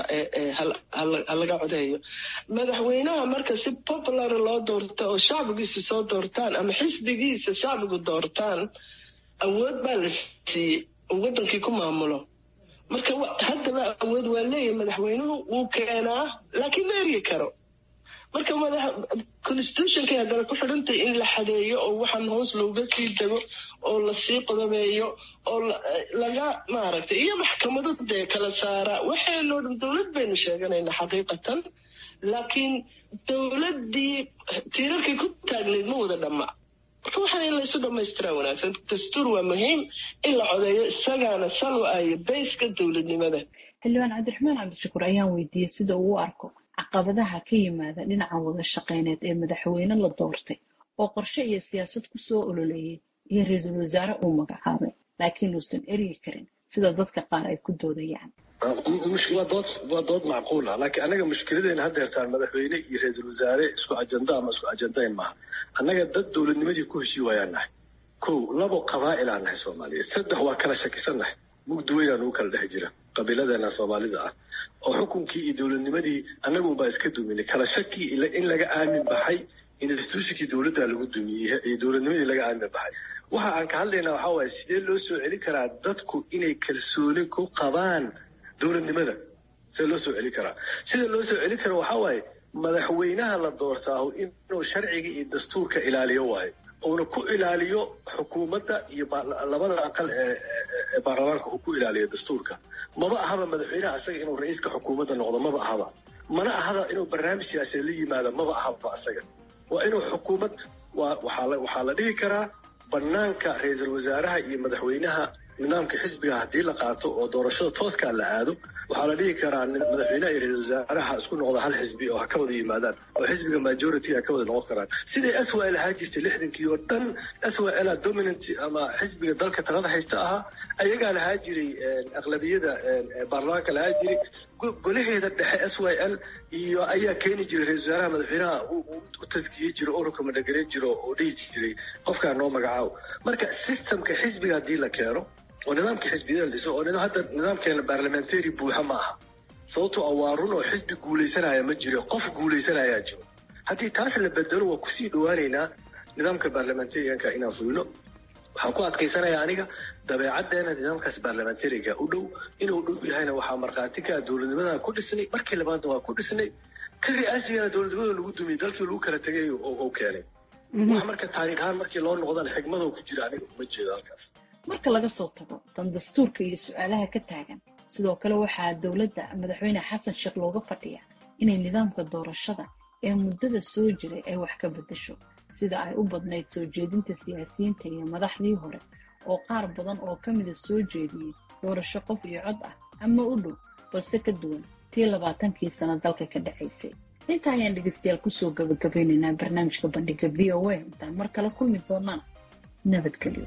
ha laga codeeyo madaxweynaha marka si popular loo doorto oo shacbigiisa soo doortaan ama xisbigiisa shacbigu doortaan awood baa la siiyey oo wadankii ku maamulo marka haddaba awood waa leeyahay madaxweynuhu wuu keenaa laakiin ma eryi karo marka constitutionkay haddana ku xidhantay in la xadeeyo oo waxaan hoos looga sii dego oo lasii qodobeeyo oo laga maaragtay iyo maxkamado dee kala saara waxaynoo dhan dowlad baynu sheeganaynaa xaqiiqatan laakiin dowladdii tiirarkay ku taagneyd ma wada dhamma marka waxaan in laysu dhamaystiraa wanaagsan dastuur waa muhiim in la codeeyo isagaana salwa ayo bayska dowladnimada xildhibaan cabdiraxmaan cabdishakuur ayaan weydiiyey sida uu u arko caqabadaha ka yimaada dhinaca wada shaqeyneed ee madaxweyne la doortay oo qorshe iyo siyaasad ku soo ololeeyey iyo ra-iisul wasaare uu magacaabay laakiin uusan eryi karin sida dadka qaar ay ku doodayaan waa dood macquul ah laakiin annaga mushkiladeena haddeertaan madaxweyne iyo ra-iisul wasaare isku ajanda ama isku ajandayn maaha annaga dad dowladnimadii ku heshii waayaan nahay kow labo qabaa'ilaan nahay soomaaliyeed saddex waa kala shakisan nahay mugdi weynaa nugu kala dhex jira qabiiladeena soomaalida ah oo xukunkii iyo dowladnimadii annagunbaa iska duminay kala shaki in laga aamin baxay institutionkii dowladda lagu dumiyey iyo dowladnimadii laga aamin baxay waxa aan ka hadlaynaa waxaa waaye sidee loo soo celin karaa dadku inay kalsooni ku qabaan dowladnimada sidee loo soo celin karaa sida loo soo celin kara waxaa waaye madaxweynaha la doortaahu inuu sharciga iyo dastuurka ilaaliyo waayo uuna ku ilaaliyo xukuumadda iyo labada aqal ee baarlamaanka uu ku ilaaliyo dastuurka maba ahaba madaxweynaha isaga inuu ra-iiska xukuumadda noqdo maba ahaba mana ahaba inuu barnaamij siyaasadeed la yimaado maba ahaba isaga waa inuu xukuumad waxaa la dhihi karaa banaanka ra-iisul wasaaraha iyo madaxweynaha nidaamka xisbiga haddii la qaato oo doorashada tooskaa la aado waxaa la dhihi karaa madaxweynaha iyo ra-isul wasaaraha isku noqda hal xisbi oo ha ka wada yimaadaan oo xisbiga majority ha ka wada noqon karaan siday swal ahaa jirtay lixdankii oo dhan swal dominant ama xisbiga dalka talada haysta ahaa ayagaa lahaa jiray aqlabiyada baarlamaanka lahaa jiray golaheeda dhexe s y l iyo ayaa keeni jiray ra-isul wasaaraha madaxweynaha u taskiyey jiro ururka madhagareyn jiro oo dhihi jiray qofkaa noo magacaabo marka systemka xisbiga haddii la keeno oo nidaamka xisbiyada la dhiso oo hadda nidaamkeena barlamentary buuxa ma aha sababtoo ah waa run oo xisbi guulaysanaya ma jiro qof guulaysanayaa jiro haddii taas la bedelo waa kusii dhawaaneynaa nidaamka barlamentarianka inaan fulino waxaan ku adkaysanaya aniga dabeecaddeena nidaamkaas barlamentariga u dhow inuu dhow yahayna waxaa markhaati ka dowladnimadan ku dhisnay markii labaadna waa ku dhisnay ka ri'aasigana dowladnimada lagu dumiyey dalkii lagu kala tegay oo keenay wax marka taariikh ahaan markii loo noqdana xigmadoo ku jira aniga uma jeedo halkaas marka laga soo tago dan dastuurka iyo su-aalaha ka taagan sidoo kale waxaa dowladda madaxweyne xasan sheekh looga fadhiya inay nidaamka doorashada ee muddada soo jiray ay wax ka beddesho sida ay u badnayd soo jeedinta siyaasiyiinta iyo madaxdii hore oo qaar badan oo ka mida soo jeediyey doorasho qof iyo cod ah ama u dhow balse ka duwan tii labaatankii sano dalka ka dhacaysay intaa ayaan dhegeystayaal kusoo gabagabeyneynaa barnaamijka bandhiga v o a intaan mar kale kulmi doonaan nabadgelyo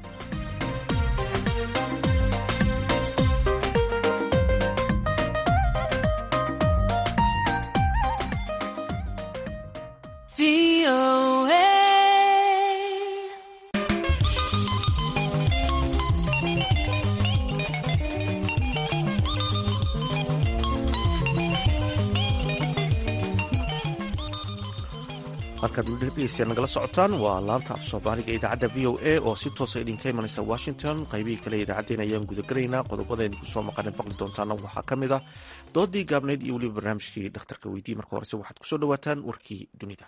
halkaad dhegeystayaal nagala socotaan waa laanta af soomaaliga ee idaacadda v o a oo si toosa idinka imanaysa washington qaybihii kale idaacaddeen ayaan gudagelaynaa qodobadaynu kusoo maqanen baqli doontaana waxaa ka mid ah doodii gaabnayd iyo weliba barnaamijkii dhakhtarka weydiye marka horese waxaad kusoo dhawaataan warkii dunida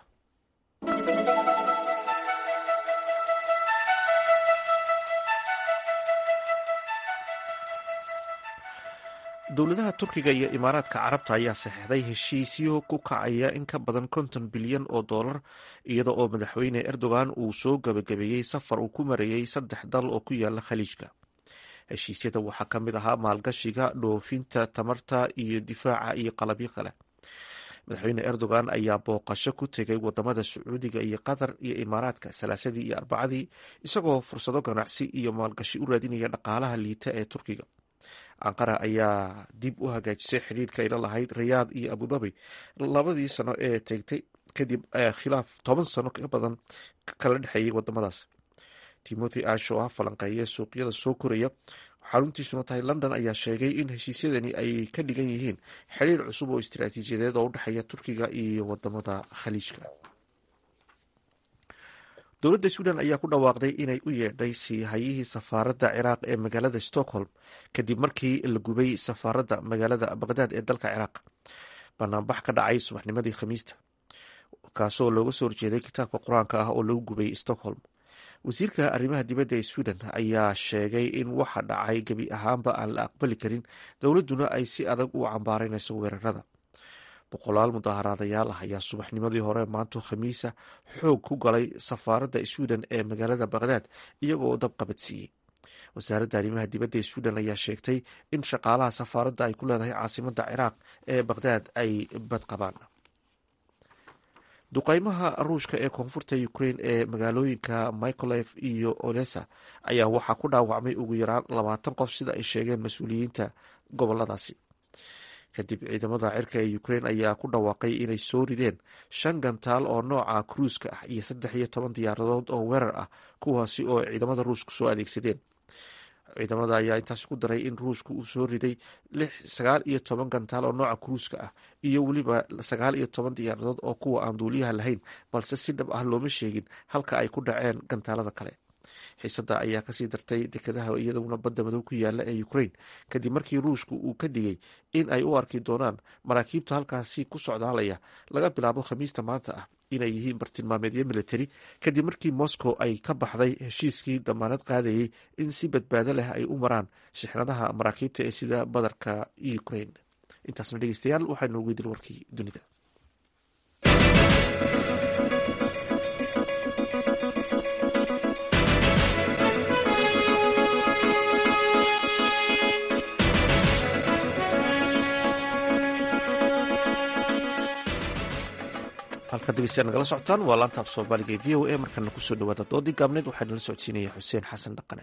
dowladaha turkiga iyo imaaraadka carabta ayaa saxeixday heshiisyo ku kacaya in ka badan konton bilyan oo dollar iyada oo madaxweyne erdogan uu soo gabagabeeyey safar uu ku marayey saddex dal oo ku yaala khaliijka heshiisyada waxaa ka mid ahaa maalgashiga dhoofinta tamarta iyo difaaca iyo qalabyo kale madaxweyne erdogan ayaa booqasho ku tegay wadamada sacuudiga iyo qatar iyo imaaraadka salaasadii iyo arbacadii isagoo fursado ganacsi iyo maalgashi u raadinaya dhaqaalaha liita ee turkiga anqara ayaa dib u hagaajisay xidhiirka ayla lahayd rayaad iyo abudabi labadii sano ee tegtay kadib khilaaf toban sano ka badan kala dhexeeyay wadamadaas timothy ash oo ah falanqeeye suuqyada soo koraya xaruntiisuna tahay london ayaa sheegay in heshiisyadani ay ka dhigan yihiin xiriir cusub oo istiraatiijiyadeed oo u dhexeeya turkiga iyo wadamada khaliijka dowladda sweden ayaa ku dhawaaqday inay u yeedhay siihayihii safaaradda ciraaq ee magaalada stockholm kadib markii la gubay safaaradda magaalada baqdaad ee dalka ciraaq banaanbax ka dhacay subaxnimadii khamiista kaasoo looga soo horjeeday kitaabka qur-aanka ah oo lagu gubay stockholm wasiirka arrimaha dibadda ee sweden ayaa sheegay in waxa dhacay gebi ahaanba aan la aqbali karin dowladduna ay si adag u cambaaraynayso weerarada boqolaal mudaaharaadayaal ah ayaa subaxnimadii hore maanto khamiisa xoog ku galay safaaradda sweden ee magaalada baqdaad iyagoo dab qabadsiiyey wasaaradda arrimaha dibadda ee sweden ayaa sheegtay in shaqaalaha safaaradda ay ku leedahay caasimadda ciraaq ee baqdaad ay badqabaan duqeymaha ruushka ee koonfurta ukrain ee magaalooyinka micolef iyo olesa ayaa waxaa ku dhaawacmay ugu yaraan labaatan qof sida ay sheegeen mas-uuliyiinta goboladaasi kadib ciidamada cirka ee ukrain ayaa ku dhawaaqay inay soo rideen shan gantaal oo nooca kruuska ah iyo saddex iyo toban diyaaradood oo weerar ah kuwaasi oo ciidamada ruushka soo adeegsadeen ciidamada ayaa intaas ku daray in ruushka uu soo riday sagaal iyo toban gantaal oo nooca kruuska ah iyo weliba sagaal iyo toban diyaaradood oo kuwa aan duuliyaha lahayn balse si dhab ah looma sheegin halka ay ku dhaceen gantaalada kale xiisada ayaa kasii dartay dekedaha iyaduna badda madow ku yaala ee ukrain kadib markii ruushku uu ka digay in ay u arki doonaan maraakiibta halkaasi ku socdaalaya laga bilaabo khamiista maanta ah inay yihiin bartilmaameedyo militari kadib markii moscow ay ka baxday heshiiskii damaanad qaadayay in si badbaado leh ay u maraan shixnadaha maraakiibta ee sida badarka ukrain intaasna dhegeystayaal waxaa noogu idil warkii dunida halkaad dhegeystayaal nagala socotaan waa laanta af soomaaliga ee v o a markana kusoo dhawaada doodii gaabneed waxaa nala socodsiinaya xuseen xasan dhaqane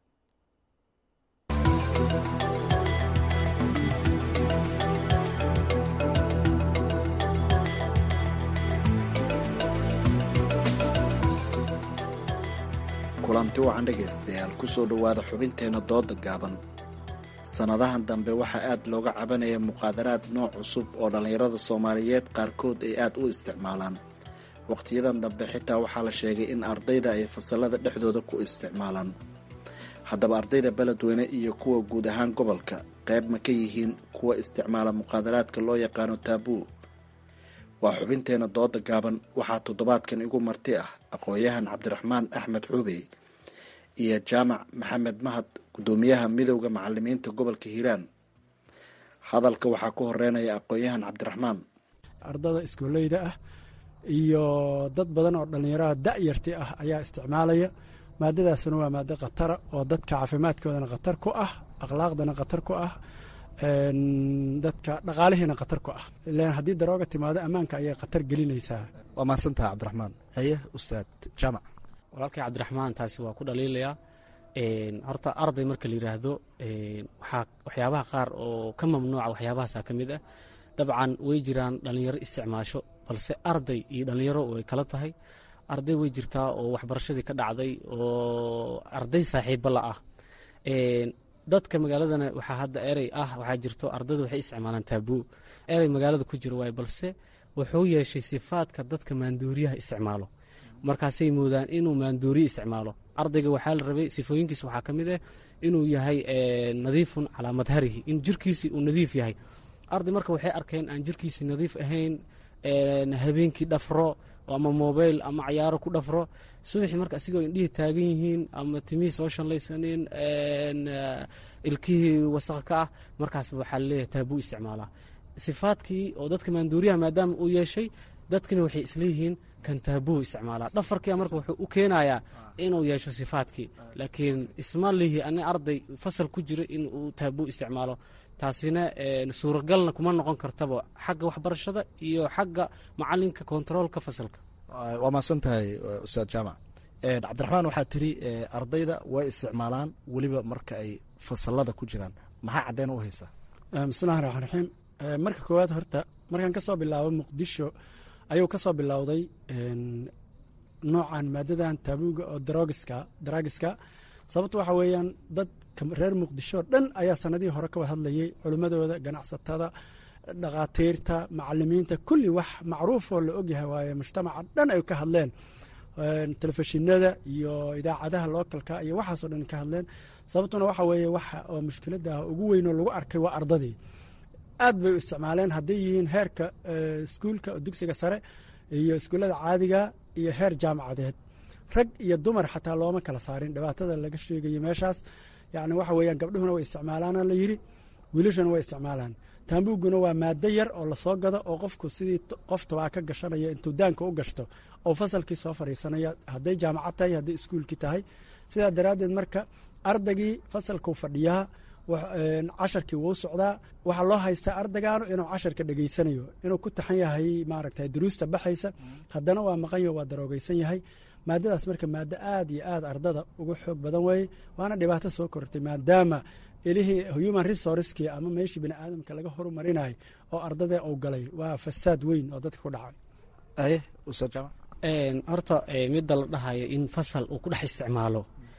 kulanti wacan dhegaystayaal kusoo dhowaada xubinteenna dooda gaaban sannadahan dambe waxaa aad looga cabanaya muqaadaraad nooc cusub oo dhallinyarada soomaaliyeed qaarkood ay aad u isticmaalaan wakhtiyadan dambe xitaa waxaa la sheegay in ardayda ay fasalada dhexdooda ku isticmaalaan haddaba ardayda beledweyne iyo kuwa guud ahaan gobolka qayb ma ka yihiin kuwa isticmaala muqaadaraadka loo yaqaano taabuu waa xubinteenna dooda gaaban waxaa toddobaadkan igu marti ah aqoon-yahan cabdiraxmaan axmed xuubey iyo jaamac maxamed mahad guddoomiyaha midowda macalimiinta gobolka hiiraan hadalka waxaa ku horeynaya aqoon-yahan cabdiraxmaan ardada iskooleyda ah iyo dad badan oo dhallinyarada da-yarti ah ayaa isticmaalaya maadadaasuna waa maado khatara oo dadka caafimaadkoodana khatar ku ah akhlaaqdana khatar ku ah dadka dhaqaalihiina khatar ku ah ilan haddii darooga timaado ammaanka ayay khatar gelinaysaa waa mahadsantaha cabdiraxmaan haye ustaad jaamac walaalkay cabdiraxmaan taasi waa ku dhaliilayaa horta arday marka la yidhaahdo waxaa waxyaabaha qaar oo ka mamnuuca waxyaabahaasa ka mid ah dabcan way jiraan dhallinyaro isticmaasho balse arday iyo dhallinyaro way kala tahay arday way jirtaa oo waxbarashadii ka dhacday oo arday saaxiibo la ah dadka magaaladana waxaa hadda erey ah waxaa jirto ardayda waxay isticmaalaan taabuu erey magaalada ku jiro waay balse wuxuu yeeshay sifaadka dadka maanduuriyaha isticmaalo markaasay moodaan inuu maanduuriye isticmaalo ardayga waxaa la rabay sifooyinkiisa waxaa ka mid ah inuu yahay nadiifun calaa madharihi in jirkiisi uu nadiif yahay arday marka waxay arkeen aan jirkiisi nadiif ahayn habeenkii dhafro ama mobile ama cayaaro ku dhafro subaxii marka asigoo indhihii taagan yihiin ama timihii soo shallaysanin ilkihii wasaq ka ah markaas waxaa laleeyahay taabuu isticmaalaa sifaadkii oo dadka maanduuriyaha maadaama uu yeeshay dadkina waxay isleeyihiin kan taabuu isticmaalaa dhafarkia marka wuxuu u keenayaa inuu yeesho sifaadkii laakiin isma lihi ani arday fasal ku jira in uu taabuu isticmaalo taasina suuragalna kuma noqon kartaba xagga waxbarashada iyo xagga macalinka kontaroolka fasalka waa mahadsan tahay ustaad jaamac cabdiraxmaan waxaa tiri ardayda way isticmaalaan weliba marka ay fasalada ku jiraan maxaa caddeyn u haysaa bismillahi raxmaan raxiim marka koowaad horta markaan ka soo bilaabo muqdisho ayuu ka soo bilowday noocan maadadan taabuuga oo darogiska daraagiska sababto waxa weeyaan dadka reer muqdisho dhan ayaa sanadihii hore ka wada hadlayay culimmadooda ganacsatada dhakhaatiirta macalimiinta kulli wax macruufoo la ogyahay waaye mujtamaca dhan ay ka hadleen telefishinada iyo idaacadaha lookalka iyo waxaasoo dhan ka hadleen sababtuna waxa weeye waxa oo mushkiladda ugu weyn oo lagu arkay waa ardadii aad bay u isticmaaleen hadday yihiin heerka iskuulka dugsiga sare iyo iskuullada caadiga iyo heer jaamacadeed rag iyo dumar xataa looma kala saarin dhibaatada laga sheegayo meeshaas yacni waxa weeyaan gabdhuhuna way isticmaalaana la yidhi wiilashuna way isticmaalaan taambuuguna waa maado yar oo lasoo gado oo qofku sidii qof tabaa ka gashanaya intuu daanka u gashto oo fasalkii soo fadhiisanaya hadday jaamacad tahay hadday iskuulkii tahay sidaa daraaddeed marka ardaygii fasalkuu fadhiyaa casharkii wuu socdaa waxaa loo haystaa ardaygaanu inuu casharka dhegeysanayo inuu ku taxan yahay maaragta duruusta baxaysa haddana waa maqanyo waa daroogeysan yahay maadadaas marka maado aad iyo aad ardada uga xoog badan weeye waana dhibaato soo kortay maadaama ilihii human resourcekii ama meeshii bini aadamka laga horumarinayo oo ardadee uu galay waa fasaad weyn oo dadka ku dhacay aye ustaad jaamac horta midda la dhahayo in fasal uu ku dhex isticmaalo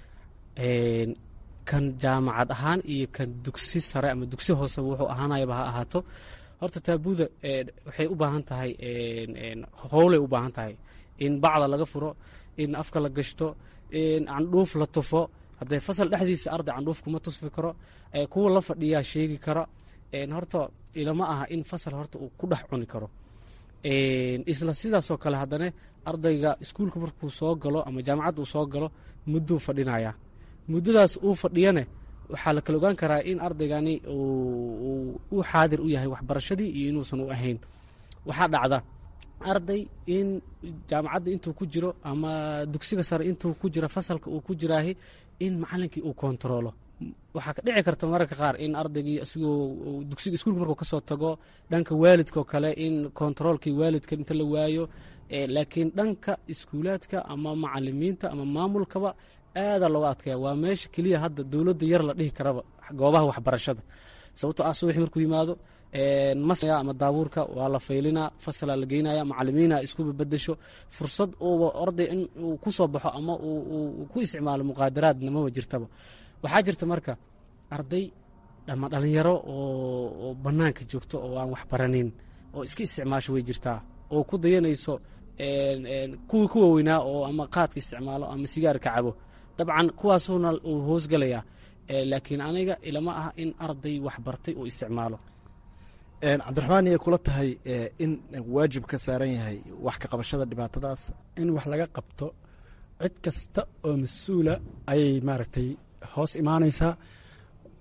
kan jaamacad ahaan iyo kan dugsi sare ama dugsi hoose wuxuu ahaanayaba ha ahaato horta taabuuda waxay u baahan tahay howlay u baahan tahay in bacda laga furo in afka la gashto in candhuuf la tufo haddee fasal dhexdiisa arday candhuuf kuma tusfi karo kuwa la fadhiyaa sheegi kara horta ilama aha in fasal horta uu ku dhex cuni karo isla sidaasoo kale haddana ardayga iskuulka markuu soo galo ama jaamacadda uu soo galo mudduu fadhinaya muddadaas uu fadhiyane waxaa la kala ogaan karaa in ardaygani uu xaadir u yahay waxbarashadii iyo inuusan u ahayn waxaa dhacda arday in jaamacadda intuu ku jiro ama dugsiga sare intuu ku jiro fasalka uu ku jiraahi in macalinkii uu kontaroolo waxaa ka dhici karta mararka qaar in ardaygii isigoo dugsiga iskuulka markuu kasoo tago dhanka waalidka oo kale in kontaroolkii waalidka inta la waayo laakiin dhanka iskuulaadka ama macalimiinta ama maamulkaba aadaa looga adkaya waa meesha keliya hadda dowladda yar la dhihi karaba goobaha waxbarashada sababtoo ah subaxi markuu yimaado masya ama daabuurka waa la faylinaa fasalaa la geynaya macalimiina isku babedesho fursad uuba arday in uu ku soo baxo ama uu ku isticmaalo muqaadaraadna maba jirtaba waxaa jirta marka arday ama dhalinyaro oo bannaanka joogto oo aan waxbaranin oo iska isticmaasho way jirtaa oo ku dayanayso kuwii ku waaweynaa oo ama qaadka isticmaalo ama sigaarka cabo dabcan kuwaasuuna uu hoosgalayaa laakiin aniga ilama aha in arday waxbartay uu isticmaalo cabdiraxmaan iyay kula tahay in waajib ka saaran yahay wax ka qabashada dhibaatadaas in wax laga qabto cid kasta oo mas-uula ayay maaragtay hoos imaanaysaa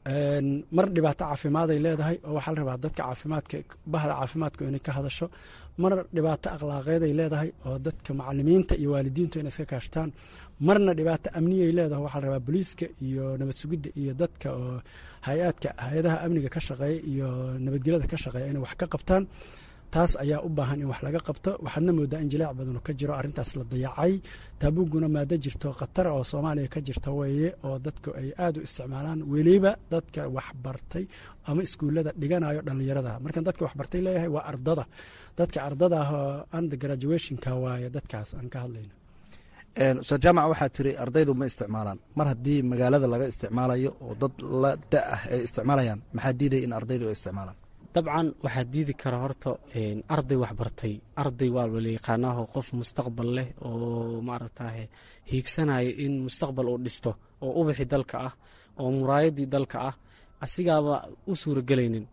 mar dhibaato caafimaad ay leedahay oo waxaa la rabaa dadka caafimaadka bahda caafimaadku inay ka hadasho mar dhibaato akhlaaqeed ay leedahay oo dadka macalimiinta iyo waalidiintu inay iska kaashtaan marna dhibaato amniyay leedahay waxaa la rabaa booliiska iyo nabad sugidda iyo dadka oo hay-aadka hay-adaha amniga ka shaqeeya iyo nabadgelyada ka shaqeeya inay wax ka qabtaan taas ayaa u baahan in wax laga qabto waxaadna moodaa in jilaac badanu ka jiro arrintaas la dayacay taabuguna maado jirto khatar oo soomaaliya ka jirta weeye oo dadku ay aad u isticmaalaan weliba dadka waxbartay ama iskuullada dhiganayo dhallinyarada markaan dadka waxbartay leeyahay waa ardada dadka ardada ah oo under graduationka waaye dadkaas aan ka hadlayno ustaad jaamac waxaa tiri ardaydu ma isticmaalaan mar haddii magaalada laga isticmaalayo oo dad la da ah ay isticmaalayaan maxaa diidaya in ardaydu ay isticmaalaan dabcan waxaa diidi kara horta arday waxbartay arday waa la yaqaanaaho qof mustaqbal leh oo maaragtaye hiigsanaya in mustaqbal uu dhisto oo ubaxi dalka ah oo muraayadii dalka ah asigaaba u suuragelaynin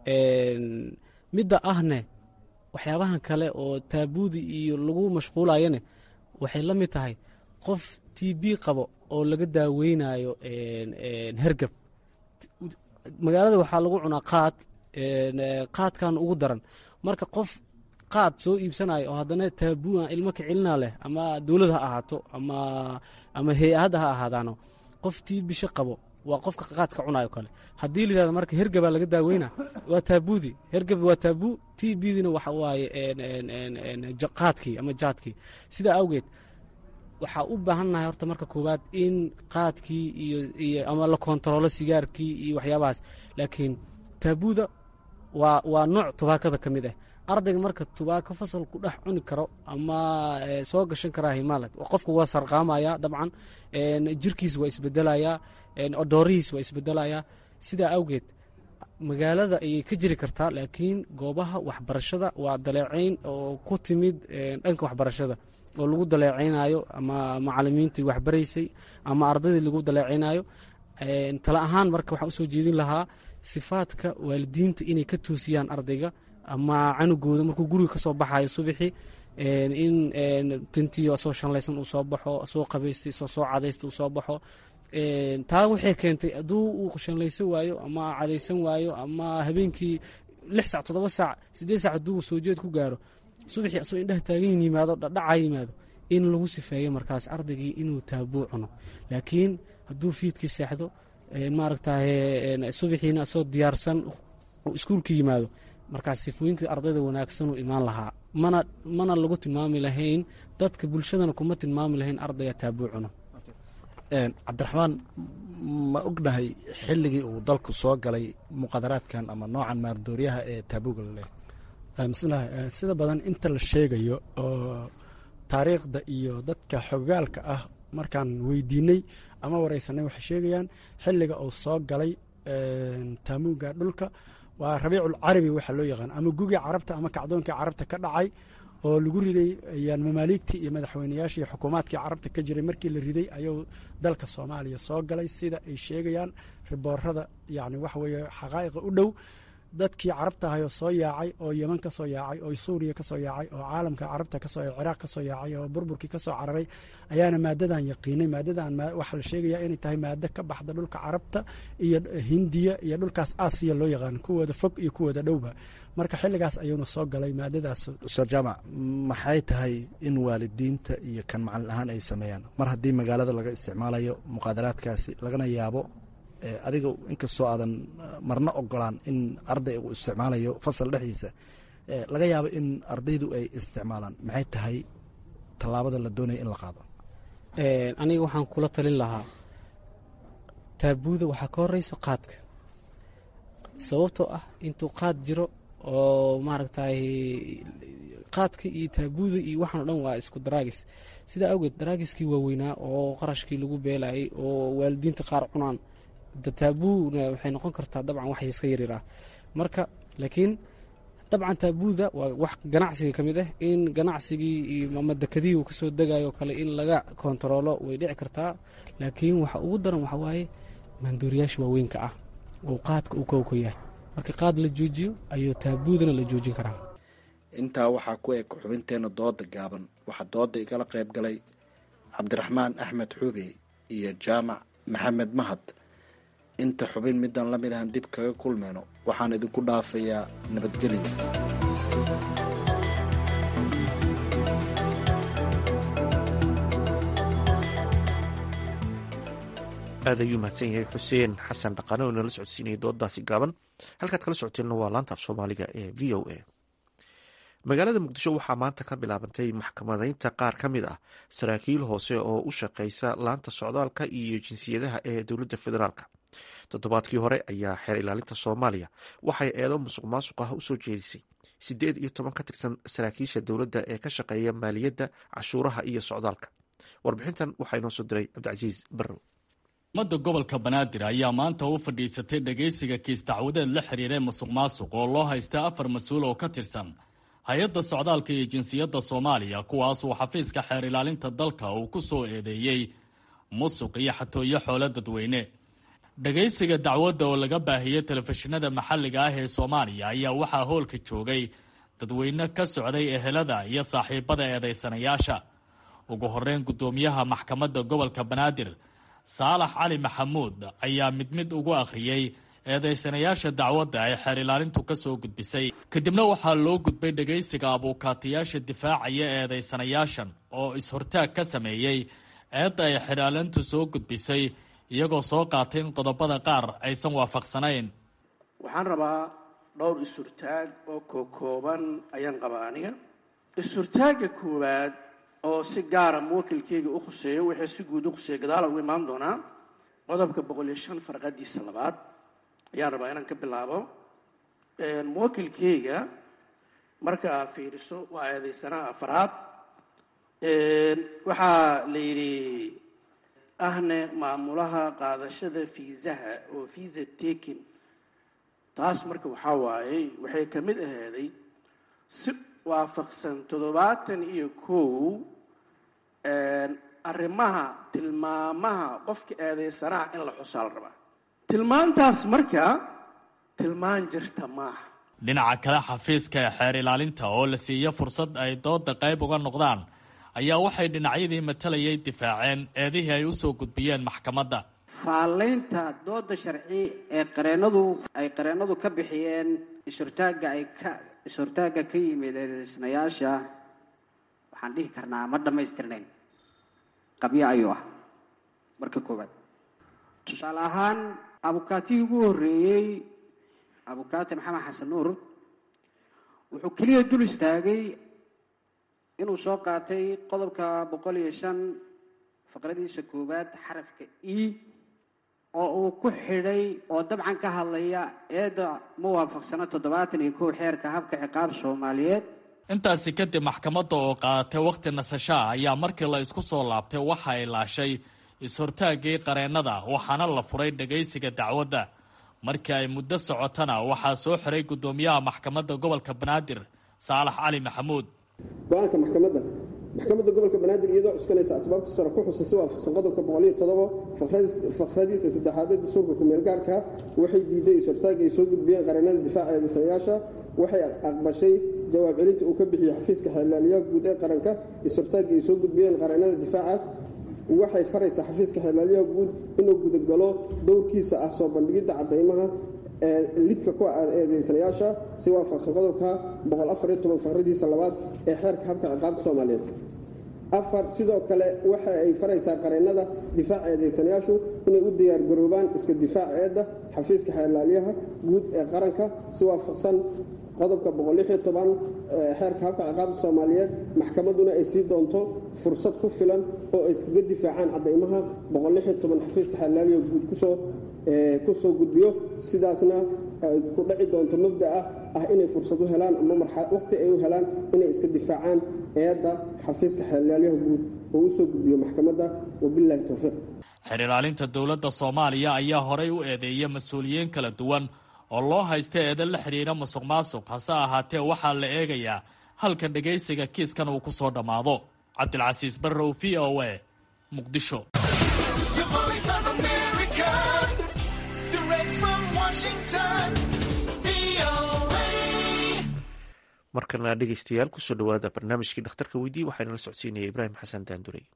midda ahne waxyaabahan kale oo taabuudi iyo lagu mashquulayane waxay la mid tahay qof t b qabo oo laga daaweynayo hergab magaalada waxaa lagu cunaa qaad qaadkan ugu daran marka qof qaad soo iibsanayo oo haddana taabua ilmo kicilina leh ama dowlad ha ahaato ama ama hay-adda ha ahaadaano qof tii bisho qabo waa qofka qaadka cunayo kale haddii la yihahdo marka hergabaa laga daaweyna waa taabudi hergab waa taabu t bdina waxa waaye qaadkii ama jaadkii sidaa awgeed waxaa u baahannahay horta marka koowaad in qaadkii iyo ama la kontaroolo sigaarkii iyo waxyaabahaas laakiin taabuda waa waa nooc tubaakada ka mid ah ardayga marka tubaako fasal ku dhex cuni karo ama soo gashan karaa himaala qofka waa sarqaamaya dabcan jirkiis waa isbedelayaa odoorihiis waa isbedelayaa sidaa awgeed magaalada ayay ka jiri kartaa laakiin goobaha waxbarashada waa daleecayn oo ku timid dhanka waxbarashada oo lagu daleecaynayo ama macalimiintii waxbaraysay ama ardaydii lagu daleecaynayo tala ahaan marka waxaan usoo jeedin lahaa sifaadka waalidiinta inay ka toosiyaan ardayga ama canugooda markuu guriga ka soo baxayo subaxii in tintiyo asoo shanlaysan uu soo baxo asoo qabaystay asoo soo cadaysta uu soo baxo taa waxay keentay hadduu uu shanlaysan waayo ama cadaysan waayo ama habeenkii lix sac toddoba saac siddeed sac hadduu soo jeed ku gaaro subaxii asoo indhaha taagan yimaado dhadhaca yimaado in lagu sifeeyo markaas ardaygii inuu taabuu cuno laakiin hadduu fiidkii seexdo maaragtaye subaxiina asoo diyaarsan iskuulka yimaado markaas sifooyinka ardayda wanaagsanuu imaan lahaa mana mana lagu tilmaami lahayn dadka bulshadana kuma tilmaami lahayn ardayga taabuu cuno cabdiraxmaan ma ognahay xilligii uu dalku soo galay muqaadaraadkan ama noocan maardooryaha ee taabuuga la leeyahay bismillahi sida badan inta la sheegayo oo taariikhda iyo dadka xogaalka ah markaan weydiinay ama wareysanay waxay sheegayaan xilliga uu soo galay taamuuga dhulka waa rabiicul carabi waxaa loo yaqaan ama gugii carabta ama kacdoonkii carabta ka dhacay oo lagu riday ayaan mamaaligtii iyo madaxweynayaashii iyo xukuumaadkii carabta ka jiray markii la riday ayuu dalka soomaaliya soo galay sida ay sheegayaan riboorada yani waxa weeye xaqaa'iqa u dhow dadkii carabta ahayoo soo yaacay oo yeman ka soo yaacay oo suuriya ka soo yaacay oo caalamka carabta kasoo ciraaq ka soo yaacay oo burburkii ka soo cararay ayaana maadadan yaqiinay maadadan waxaa la sheegayaa inay tahay maado ka baxda dhulka carabta iyo hindiya iyo dhulkaas aasiya loo yaqaan kuwooda fog iyo kuwooda dhowba marka xilligaas ayuuna soo galay maadadaas ustaad jaamac maxay tahay in waalidiinta iyo kan macalin ahaan ay sameeyaan mar haddii magaalada laga isticmaalayo muqaadaraadkaasi lagana yaabo adiga inkastoo aadan marna ogolaan in arday uu isticmaalayo fasal dhexdiisa laga yaabo in ardaydu ay isticmaalaan maxay tahay tallaabada la doonaya in la qaado aniga waxaan kula talin lahaa taabuuda waxaa ka horeyso qaadka sababtoo ah intuu qaad jiro oo maaragtay qaadka iyo taabuuda iyo waxaan o dhan waa isku daraagis sidaa awgeed daraagiskii waaweynaa oo qarashkii lagu beelayay oo waalidiinta qaar cunaan taabuna waxay noqon kartaa dabcan wax iska yaryar ah marka laakiin dabcan taabuuda waa wax ganacsiga ka mid ah in ganacsigii iyo ama dekadihii uu kasoo degayo kale in laga kontaroolo way dhici kartaa laakiin waxa ugu daran waxa waaye maandooriyaasha waaweynka ah oo qaadka uu kowka yahay marka qaad la joojiyo ayuu taabuudana la joojin karaa intaa waxaa ku eg xubinteena dooda gaaban waxaa dooda igala qayb galay cabdiraxmaan axmed xuube iyo jaamac maxamed mahad inta xubin midaan la mid ahan dib kaga kulmayno waxaan idinku dhaafayaa nabadgelyo aad ayuu mahadsan yahay xuseen xasan dhaqaane oo inala socodsiinaya dooddaasi gaaban halkaad kala socoteenna waa laanta af soomaaliga ee v o a magaalada muqdisho waxaa maanta ka bilaabantay maxkamadaynta qaar ka mid ah saraakiil hoose oo u shaqeysa laanta socdaalka iyo jinsiyadaha ee dowladda federaalk toddobaadkii hore ayaa xeer ilaalinta soomaaliya waxay eedo musuq maasuq ah usoo jeedisay siddeed iyo toban ka tirsan saraakiisha dowladda ee ka shaqeeya maaliyadda cashuuraha iyo socdaalka warbixintan waxaa inoo soo diray cabdicasiis barrow ummadda gobolka banaadir ayaa maanta u fadhiisatay dhegaysiga kiis dacwadeed la xiriiray musuq maasuq oo loo haystay afar mas-uul oo ka tirsan hay-adda socdaalka iyo jinsiyadda soomaaliya kuwaasuu xafiiska xeer ilaalinta dalka uu ku soo eedeeyey musuq iyo xatooyo xoolo dadweyne dhegaysiga dacwadda oo laga baahiyey telefishinada maxalliga ah ee soomaaliya ayaa waxaa hoolka joogay dadweyne ka socday ehelada iyo saaxiibada eedaysanayaasha ugu horeyn guddoomiyaha maxkamadda gobolka banaadir saalax cali maxamuud ayaa mid mid ugu akhriyey eedaysanayaasha dacwadda ay xeer ilaalintu ka soo gudbisay kadibna waxaa loo gudbay dhegaysiga abuukaatayaasha difaacaya eedaysanayaashan oo is-hortaag ka sameeyey eedda ay xeer ilaalintu soo gudbisay iyagoo soo qaatay in qodobada qaar aysan waafaqsanayn waxaan rabaa dhowr is-hurtaag oo kookooban ayaan qabaa aniga is-hurtaagga koowaad oo si gaara muwakilkeyga u khuseeyo wixii si guud u khuseeya gadaala ugu imaan doonaa qodobka boqol iyo shan farqadiisa labaad ayaan rabaa inaan ka bilaabo muwakilkeyga marka aad fiiriso waa eedeysanaha afaraad waxaa la yidhi ahne maamulaha qaadashada fiisaha oo visa taking taas marka waxaa waaye waxay ka mid aheeday si waafaqsan toddobaatan iyo kow arrimaha tilmaamaha qofka eedeysanaha in la xusaa la rabaa tilmaantaas marka tilmaan jirta maaha dhinaca kale xafiiska ee xeer ilaalinta oo la siiyo fursad ay dooda qayb uga noqdaan ayaa waxay dhinacyadii matalayay difaaceen eedihii ay usoo gudbiyeen maxkamadda faallaynta dooda sharci ee qareenadu ay qareennadu ka bixiyeen is-hortaagga ay ka is-hortaagga ka yimid eedeysnayaasha waxaan dhihi karnaa ma dhammaystirnayn qabyo ayuu ah marka koowaad tusaale ahaan abukaatigii ugu horreeyey abukaati maxamed xasan nuur wuxuu keliya dul istaagay inuu soo qaatay qodobka boqol iyo shan faqradiisa koowaad xarafka e oo uu ku xidhay oo dabcan ka hadlaya eedda ma waafaqsano toddobaatan iyo kow xeerka habka ciqaab soomaaliyeed intaasi kadib maxkamadda oo qaadatay wakhti nasashaa ayaa markii la isku soo laabtay waxa ay laashay is-hortaaggii qareennada waxaana la furay dhagaysiga dacwadda markii ay muddo socotana waxaa soo xiray guddoomiyaha maxkamadda gobolka banaadir saalax cali maxamuud go-aanka maxkamadda maxkamadda gobolka banaadir iyadoo cuskanaysa asbaabta sare ku xusan si waafaqsan qodobka boqoliyo todobo fakradiisa saddexaad ee dastuurka ku-meelgaarka waxay diiday is-hortaagga ay soo gudbiyeen qareennada difaaca eedeysanayaasha waxay aqbashay jawaab celinta uu ka bixiyey xafiiska xeerlaaliyaha guud ee qaranka is-hortaagga ay soo gudbiyeen qareennada difaacaas waxay faraysaa xafiiska xeerlaaliyaha guud inuu gudagalo dowrkiisa ah soo bandhigidda caddaymaha ee lidka ku eedeysanayaasha si waafaqsan qodobka boqol afar iyo toban faqradiisa labaad ee xeerka habka ciqaabta soomaaliyeed afar sidoo kale waxa ay faraysaa qareennada difaaca eedeysanayaashu inay u diyaargaroobaan iska difaac eedda xafiiska xeerlaaliyaha guud ee qaranka si waafaqsan qodobka boqol lix iyo toban xeerka habka ciqaabta soomaaliyeed maxkamadduna ay sii doonto fursad ku filan oo ay iskaga difaacaan caddaymaha boqol lix iyo toban xafiiska xeerlaaliyaha guud kusoo kusoo gudbiyo sidaasna ay ku dhaci doonto mabda'a ah inay fursad u helaan ama marxalad waqti ay u helaan inay iska difaacaan eedda xafiiska xeerlaaliyaha guud oo u soo gudbiyo maxkamadda wabillahi towfiiq xeer ilaalinta dowladda soomaaliya ayaa horay u eedeeyay mas-uuliyiin kala duwan oo loo haysta eedan la xidhiira musuq maasuq hase ahaatee waxaa la eegayaa halka dhegaysiga kiiskan uu ku soo dhammaado cabdilcasiis barrow v o a muqdisho markana dhegeystayaal kusoo dhawaada barnaamijkii dhakhtarka weydii waxaana la socodsiinaya ibraahim xasan daandurey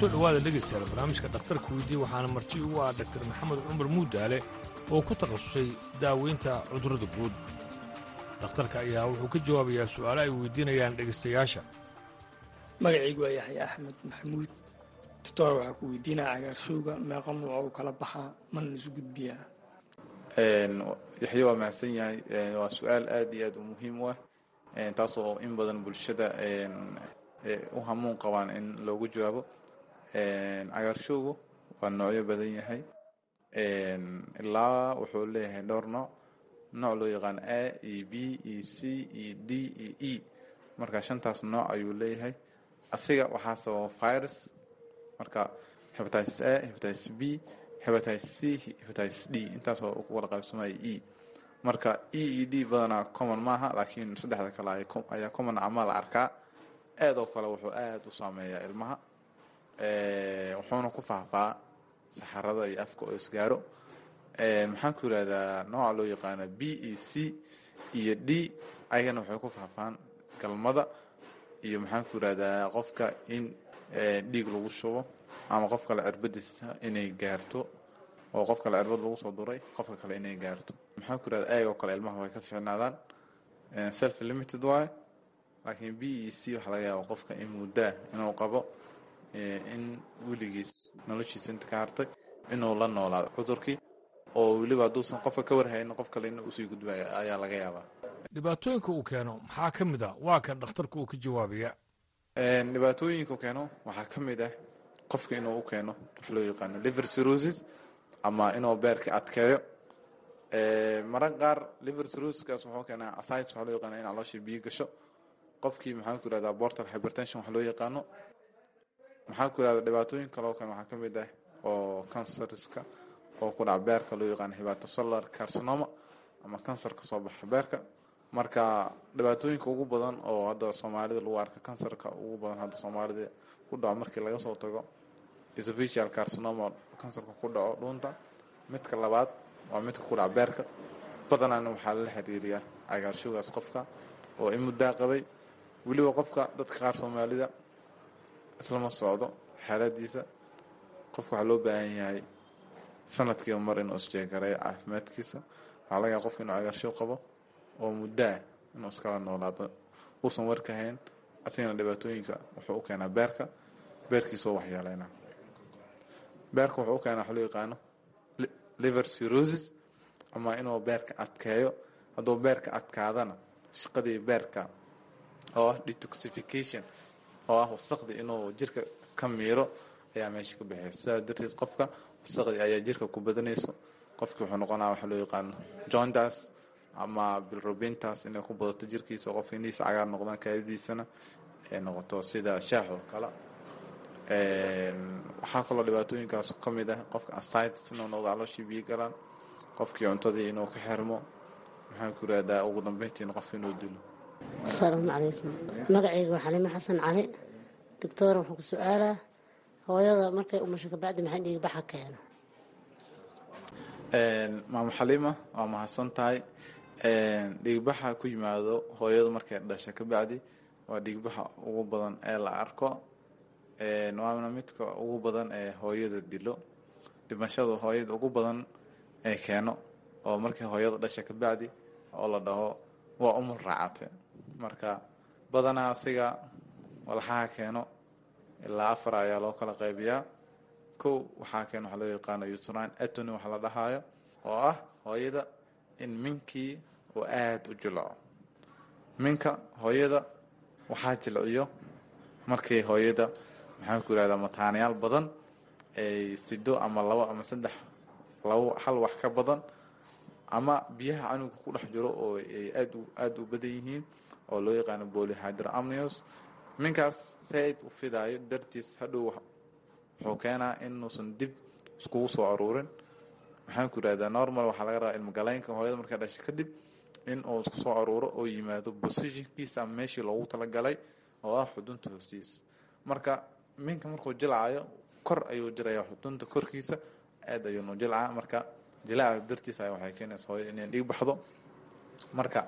kusoo dhowaada dhegaystayaal barnaamijka dhakhtarka weydii waxaana marti ugu ah dhaktar maxamed cumar muudaale oo ku takhasusay daaweynta cudurrada guud dhakhtarka ayaa wuxuu ka jawaabayaa su'aalo ay weydiinayaan dhegaystayaasha magacaygu waa yaxya axmed maxamuud doctor waxaa ku weydiinaya cagaarshowga meeqa nuuc u kala baxaa mana isu gudbiyaa yaxya waa mahadsan yahay waa su-aal aad iyo aad u muhiim u ah taasoo in badan bulshada u hamuun qabaan in loogu jawaabo cagaarshowgu waa noocyo badan yahay ilaa wuxuu leeyahay dhowr nooc nooc loo yaqaan a e b e c e d e e marka shantaas nooc ayuu leeyahay asiga waxaa sababa virus marka hepatitis a hepatitis b hepatitis c hepatitis d intaasoo u wada qaybsamaya e marka e e d badanaa common maaha laakiin saddexda kale ayaa common ama la arkaa aad oo kale wuxuu aad u saameeyaa ilmaha wuxuuna ku faahfaa saxarada iyo afka oo isgaaro maxaan ku yidhahdaa nooca loo yaqaana b e c iyo d ayagana waxay ku faahfaan galmada iyo maxaan ku yidhahdaa qofka in dhiig lagu shubo ama qof kale cirbadiisa inay gaarto oo qof kale cirbad lagu soo duray qofka kale inay gaarto maxaan ku yidhahdaa ayagoo kale ilmaha way ka fiicnaadaan self limited waaye laakiin b e c waxaa laga yaaba qofka in muddaa inuu qabo in weligiis noloshiisa inta ka hartay inuu la noolaado cudurkii oo weliba hadduusan qofka ka warhaynin qof kale ina usii gudbaya ayaa laga yaabaa dhibaatooyinka uu keeno maxaa ka mid a waa kan dhakhtarku uu ka jawaabaya dhibaatooyinka uu keeno waxaa ka mid ah qofka inuu u keeno wax loo yaqaano liver cirrhosis ama inuu beerka adkeeyo mararka qaar liver cirrhosiskaas wuxuu keenaa ascites waxaa loo yaqaana in caloosha biyo gasho qofkii maxaan ku yidhahdaa portal hypertension wax loo yaqaano maxaan ku yidhahdaa dhibaatooyin kaloo kale waxaa ka mid ah oo kansariska oo ku dhaca beerka loo yaqaano hepatocellular carcinoma ama kansar ka soo baxa beerka marka dhibaatooyinka ugu badan oo hadda soomaalida lagu arka kansarka ugu badan hadda soomaalida ku dhaco markii laga soo tago esophageal carcinoma kansarka ku dhaco dhuunta midka labaad waa midka ku dhaca beerka badanaana waxaa lala xiriiriyaa cagaarshowgaas qofka oo in muddaa qabay weliba qofka dadka qaar soomaalida islama socdo xaaladiisa qofka waxaa loo baahan yahay sanadkiiba mar inuu isjeegareeyo caafimaadkiisa waxaa laga yaaba qofka inuu cagaarshow qabo oo muddaa inuu iskala noolaado uusan warka hayn asigana dhibaatooyinka wuxuu u keenaa beerka beerkiisoo waxyeeleyna beerka wuxuu u keenaa waxa loo yaqaano liver cirrhosis ama inuu beerka adkeeyo hadduu beerka adkaadana shaqadii beerka oo ah detoxification oo ah wasaqdi inuu jirka ka miiro ayaa meesha ka baxeysa sidaas darteed qofka wasaqdi ayaa jirka ku badanayso qofkii wuxuu noqonaa waxa loo yaqaano jointas ama bilrobintas inay ku badato jirkiisa qofka indhihiisa cagaar noqdaan kaadidiisana ay noqoto sida shaax oo kale waxaa kaloo dhibaatooyinkaas ka mid ah qofka asites inuu noqdo calooshii biyo galaan qofkii cuntadii inuu ka xirmo maxaan ku yidhahdaa ugu dambeyntiina qofka inuu dilo asalaamu calaykum magacayga waa xaliimo xasan cali doctor waxaan ku su-aalaa hooyada markay umasho kabacdi maxay dhiigbaxa keeno maamo xaliima waa mahadsan tahay dhiigbaxa ku yimaado hooyadu markay dhasha kabacdi waa dhiigbaxa ugu badan ee la arko waana midka ugu badan ee hooyada dilo dhimashada hooyada ugu badan ee keeno oo markii hooyada dhasha kabacdi oo la dhaho waa umur raacate marka badanaa asiga walxaha keeno ilaa afar ayaa loo kala qaybiyaa kow waxaa keeno waxaa loo yaqaano utrine atony waxa la dhahaayo oo ah hooyada in minkii uu aada u jilco minka hooyada waxaa jilciyo markii hooyada maxaan ku yihahdaa mataanayaal badan ay sido ama labo ama saddex labo hal wax ka badan ama biyaha canuga ku dhex jiro oo ay aad aada u badan yihiin oo loo yaqaano polyhydramnios minkaas saaid u fidaayo dartiis hadhow wuxuu keenaa inuusan dib iskugu soo aruurin maxaan ku yihahdaa normal waxaa laga rabaa ilmogaleynka hooyada markaa dhashay kadib in uu isku soo aruuro oo yimaado positionkiisa ama meeshii loogu talagalay oo ah xudunta hoostiisa marka minka markuu jilcayo kor ayuu jiraya xudunta korkiisa aad ayuunu jilcaa marka jilaaca dartiisa ay waxay keenaysa hooyada inay dhiig baxdo marka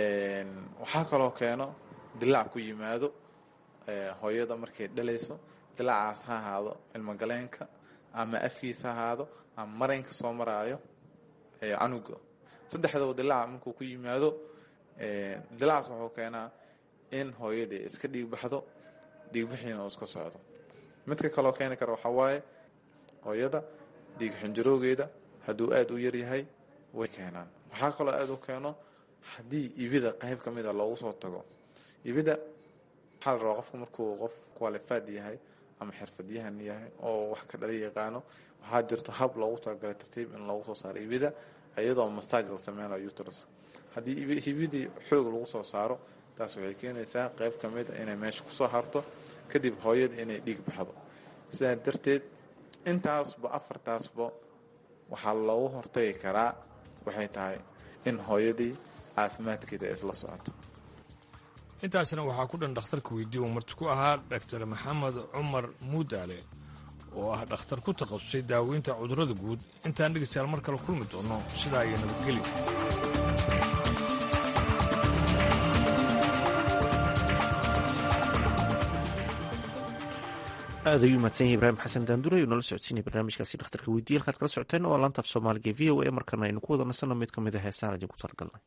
waxaa kaloo keeno dilaac ku yimaado hooyada markay dhalayso dilaacaas ha ahaado ilmagaleenka ama afkiisa ha ahaado ama maraynka soo maraayo canuga saddexdaba dilaaca markuu ku yimaado dilaacaas wuxuu keenaa in hooyadii iska dhiigbaxdo dhiigbixiina uu iska socdo midka kaloo keeni kara waxaa waaye hooyada dhiig xinjaroogeeda hadduu aada u yaryahay way keenaan waxaa kaloo aada u keeno haddii ibida qayb ka mida loogu soo tago ibida waxaa la rabaa qofku markuu qof qualified yahay ama xirfadyahan yahay oo wax ka dhali yaqaano waxaa jirto hab loogu talagalay tartiib in loogu soo saaro ibida iyadoo masaaj la sameynayo uterus haddii hibidii xoog lagu soo saaro taas waxay keenaysaa qayb ka mid a inay meesha kusoo harto kadib hooyada inay dhiig baxdo sidaa darteed intaasba afartaasba waxaa loogu hortagi karaa waxay tahay in hooyadii caafimaadkeeda isla socoto intaasna waxaa ku dhan dhakhtarka weydii uu marti ku ahaa dhaktar maxamed cumar muudaale oo ah dhakhtar ku takhasusay daaweynta cudurrada guud intaan dhegeystayaal mar kale kulmi doono sidaa iyo nabadgeli aad ayuu mahadsan yahay ibraahim xasan daandure uu nala socodsiinaya barnaamijkaasi dhakhtarka weydiiya halkaad kala socoteen oo laanta af soomaaliga v o a markana aynu ku wada nasanno mid ka mid a heesaan idinku talagalnay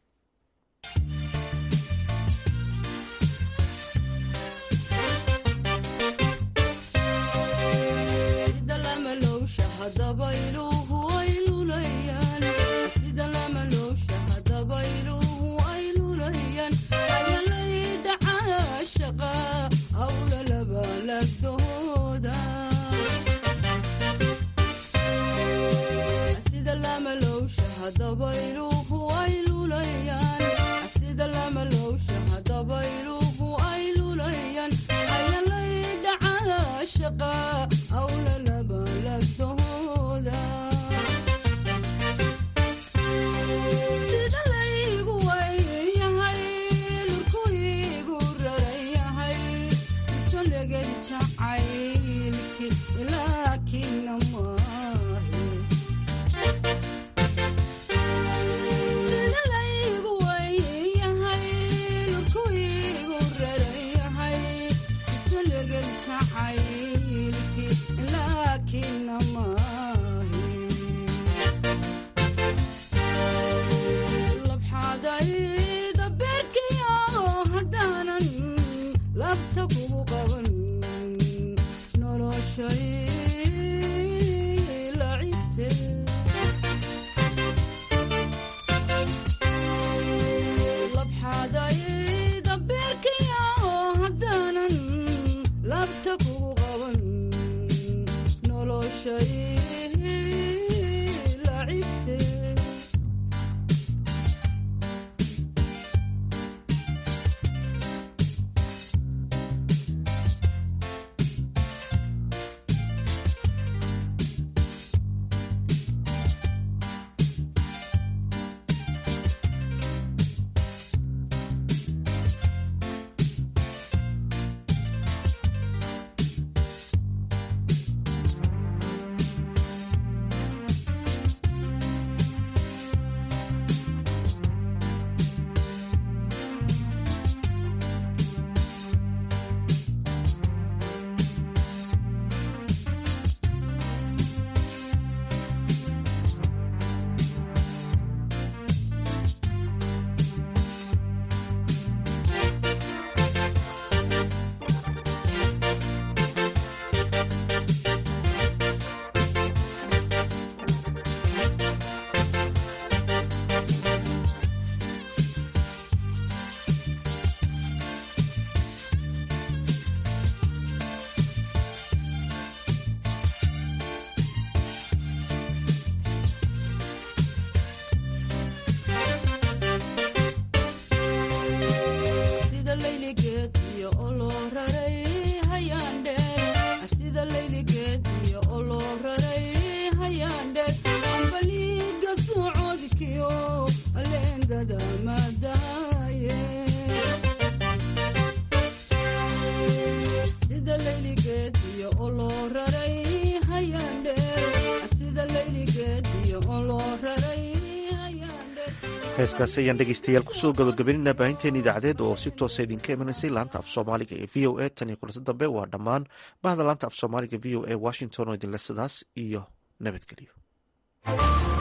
heeskaasi ayaan dhegeystayaal kusoo gabagabaynayna baahinteen idaacadeed oo si toosa idinka imanaysay laanta af soomaaliga ee v o a tan iyo kulase dambe waa dhammaan bahda laanta af soomaaliga v o a washington oo idinle sidaas iyo nabadgelyo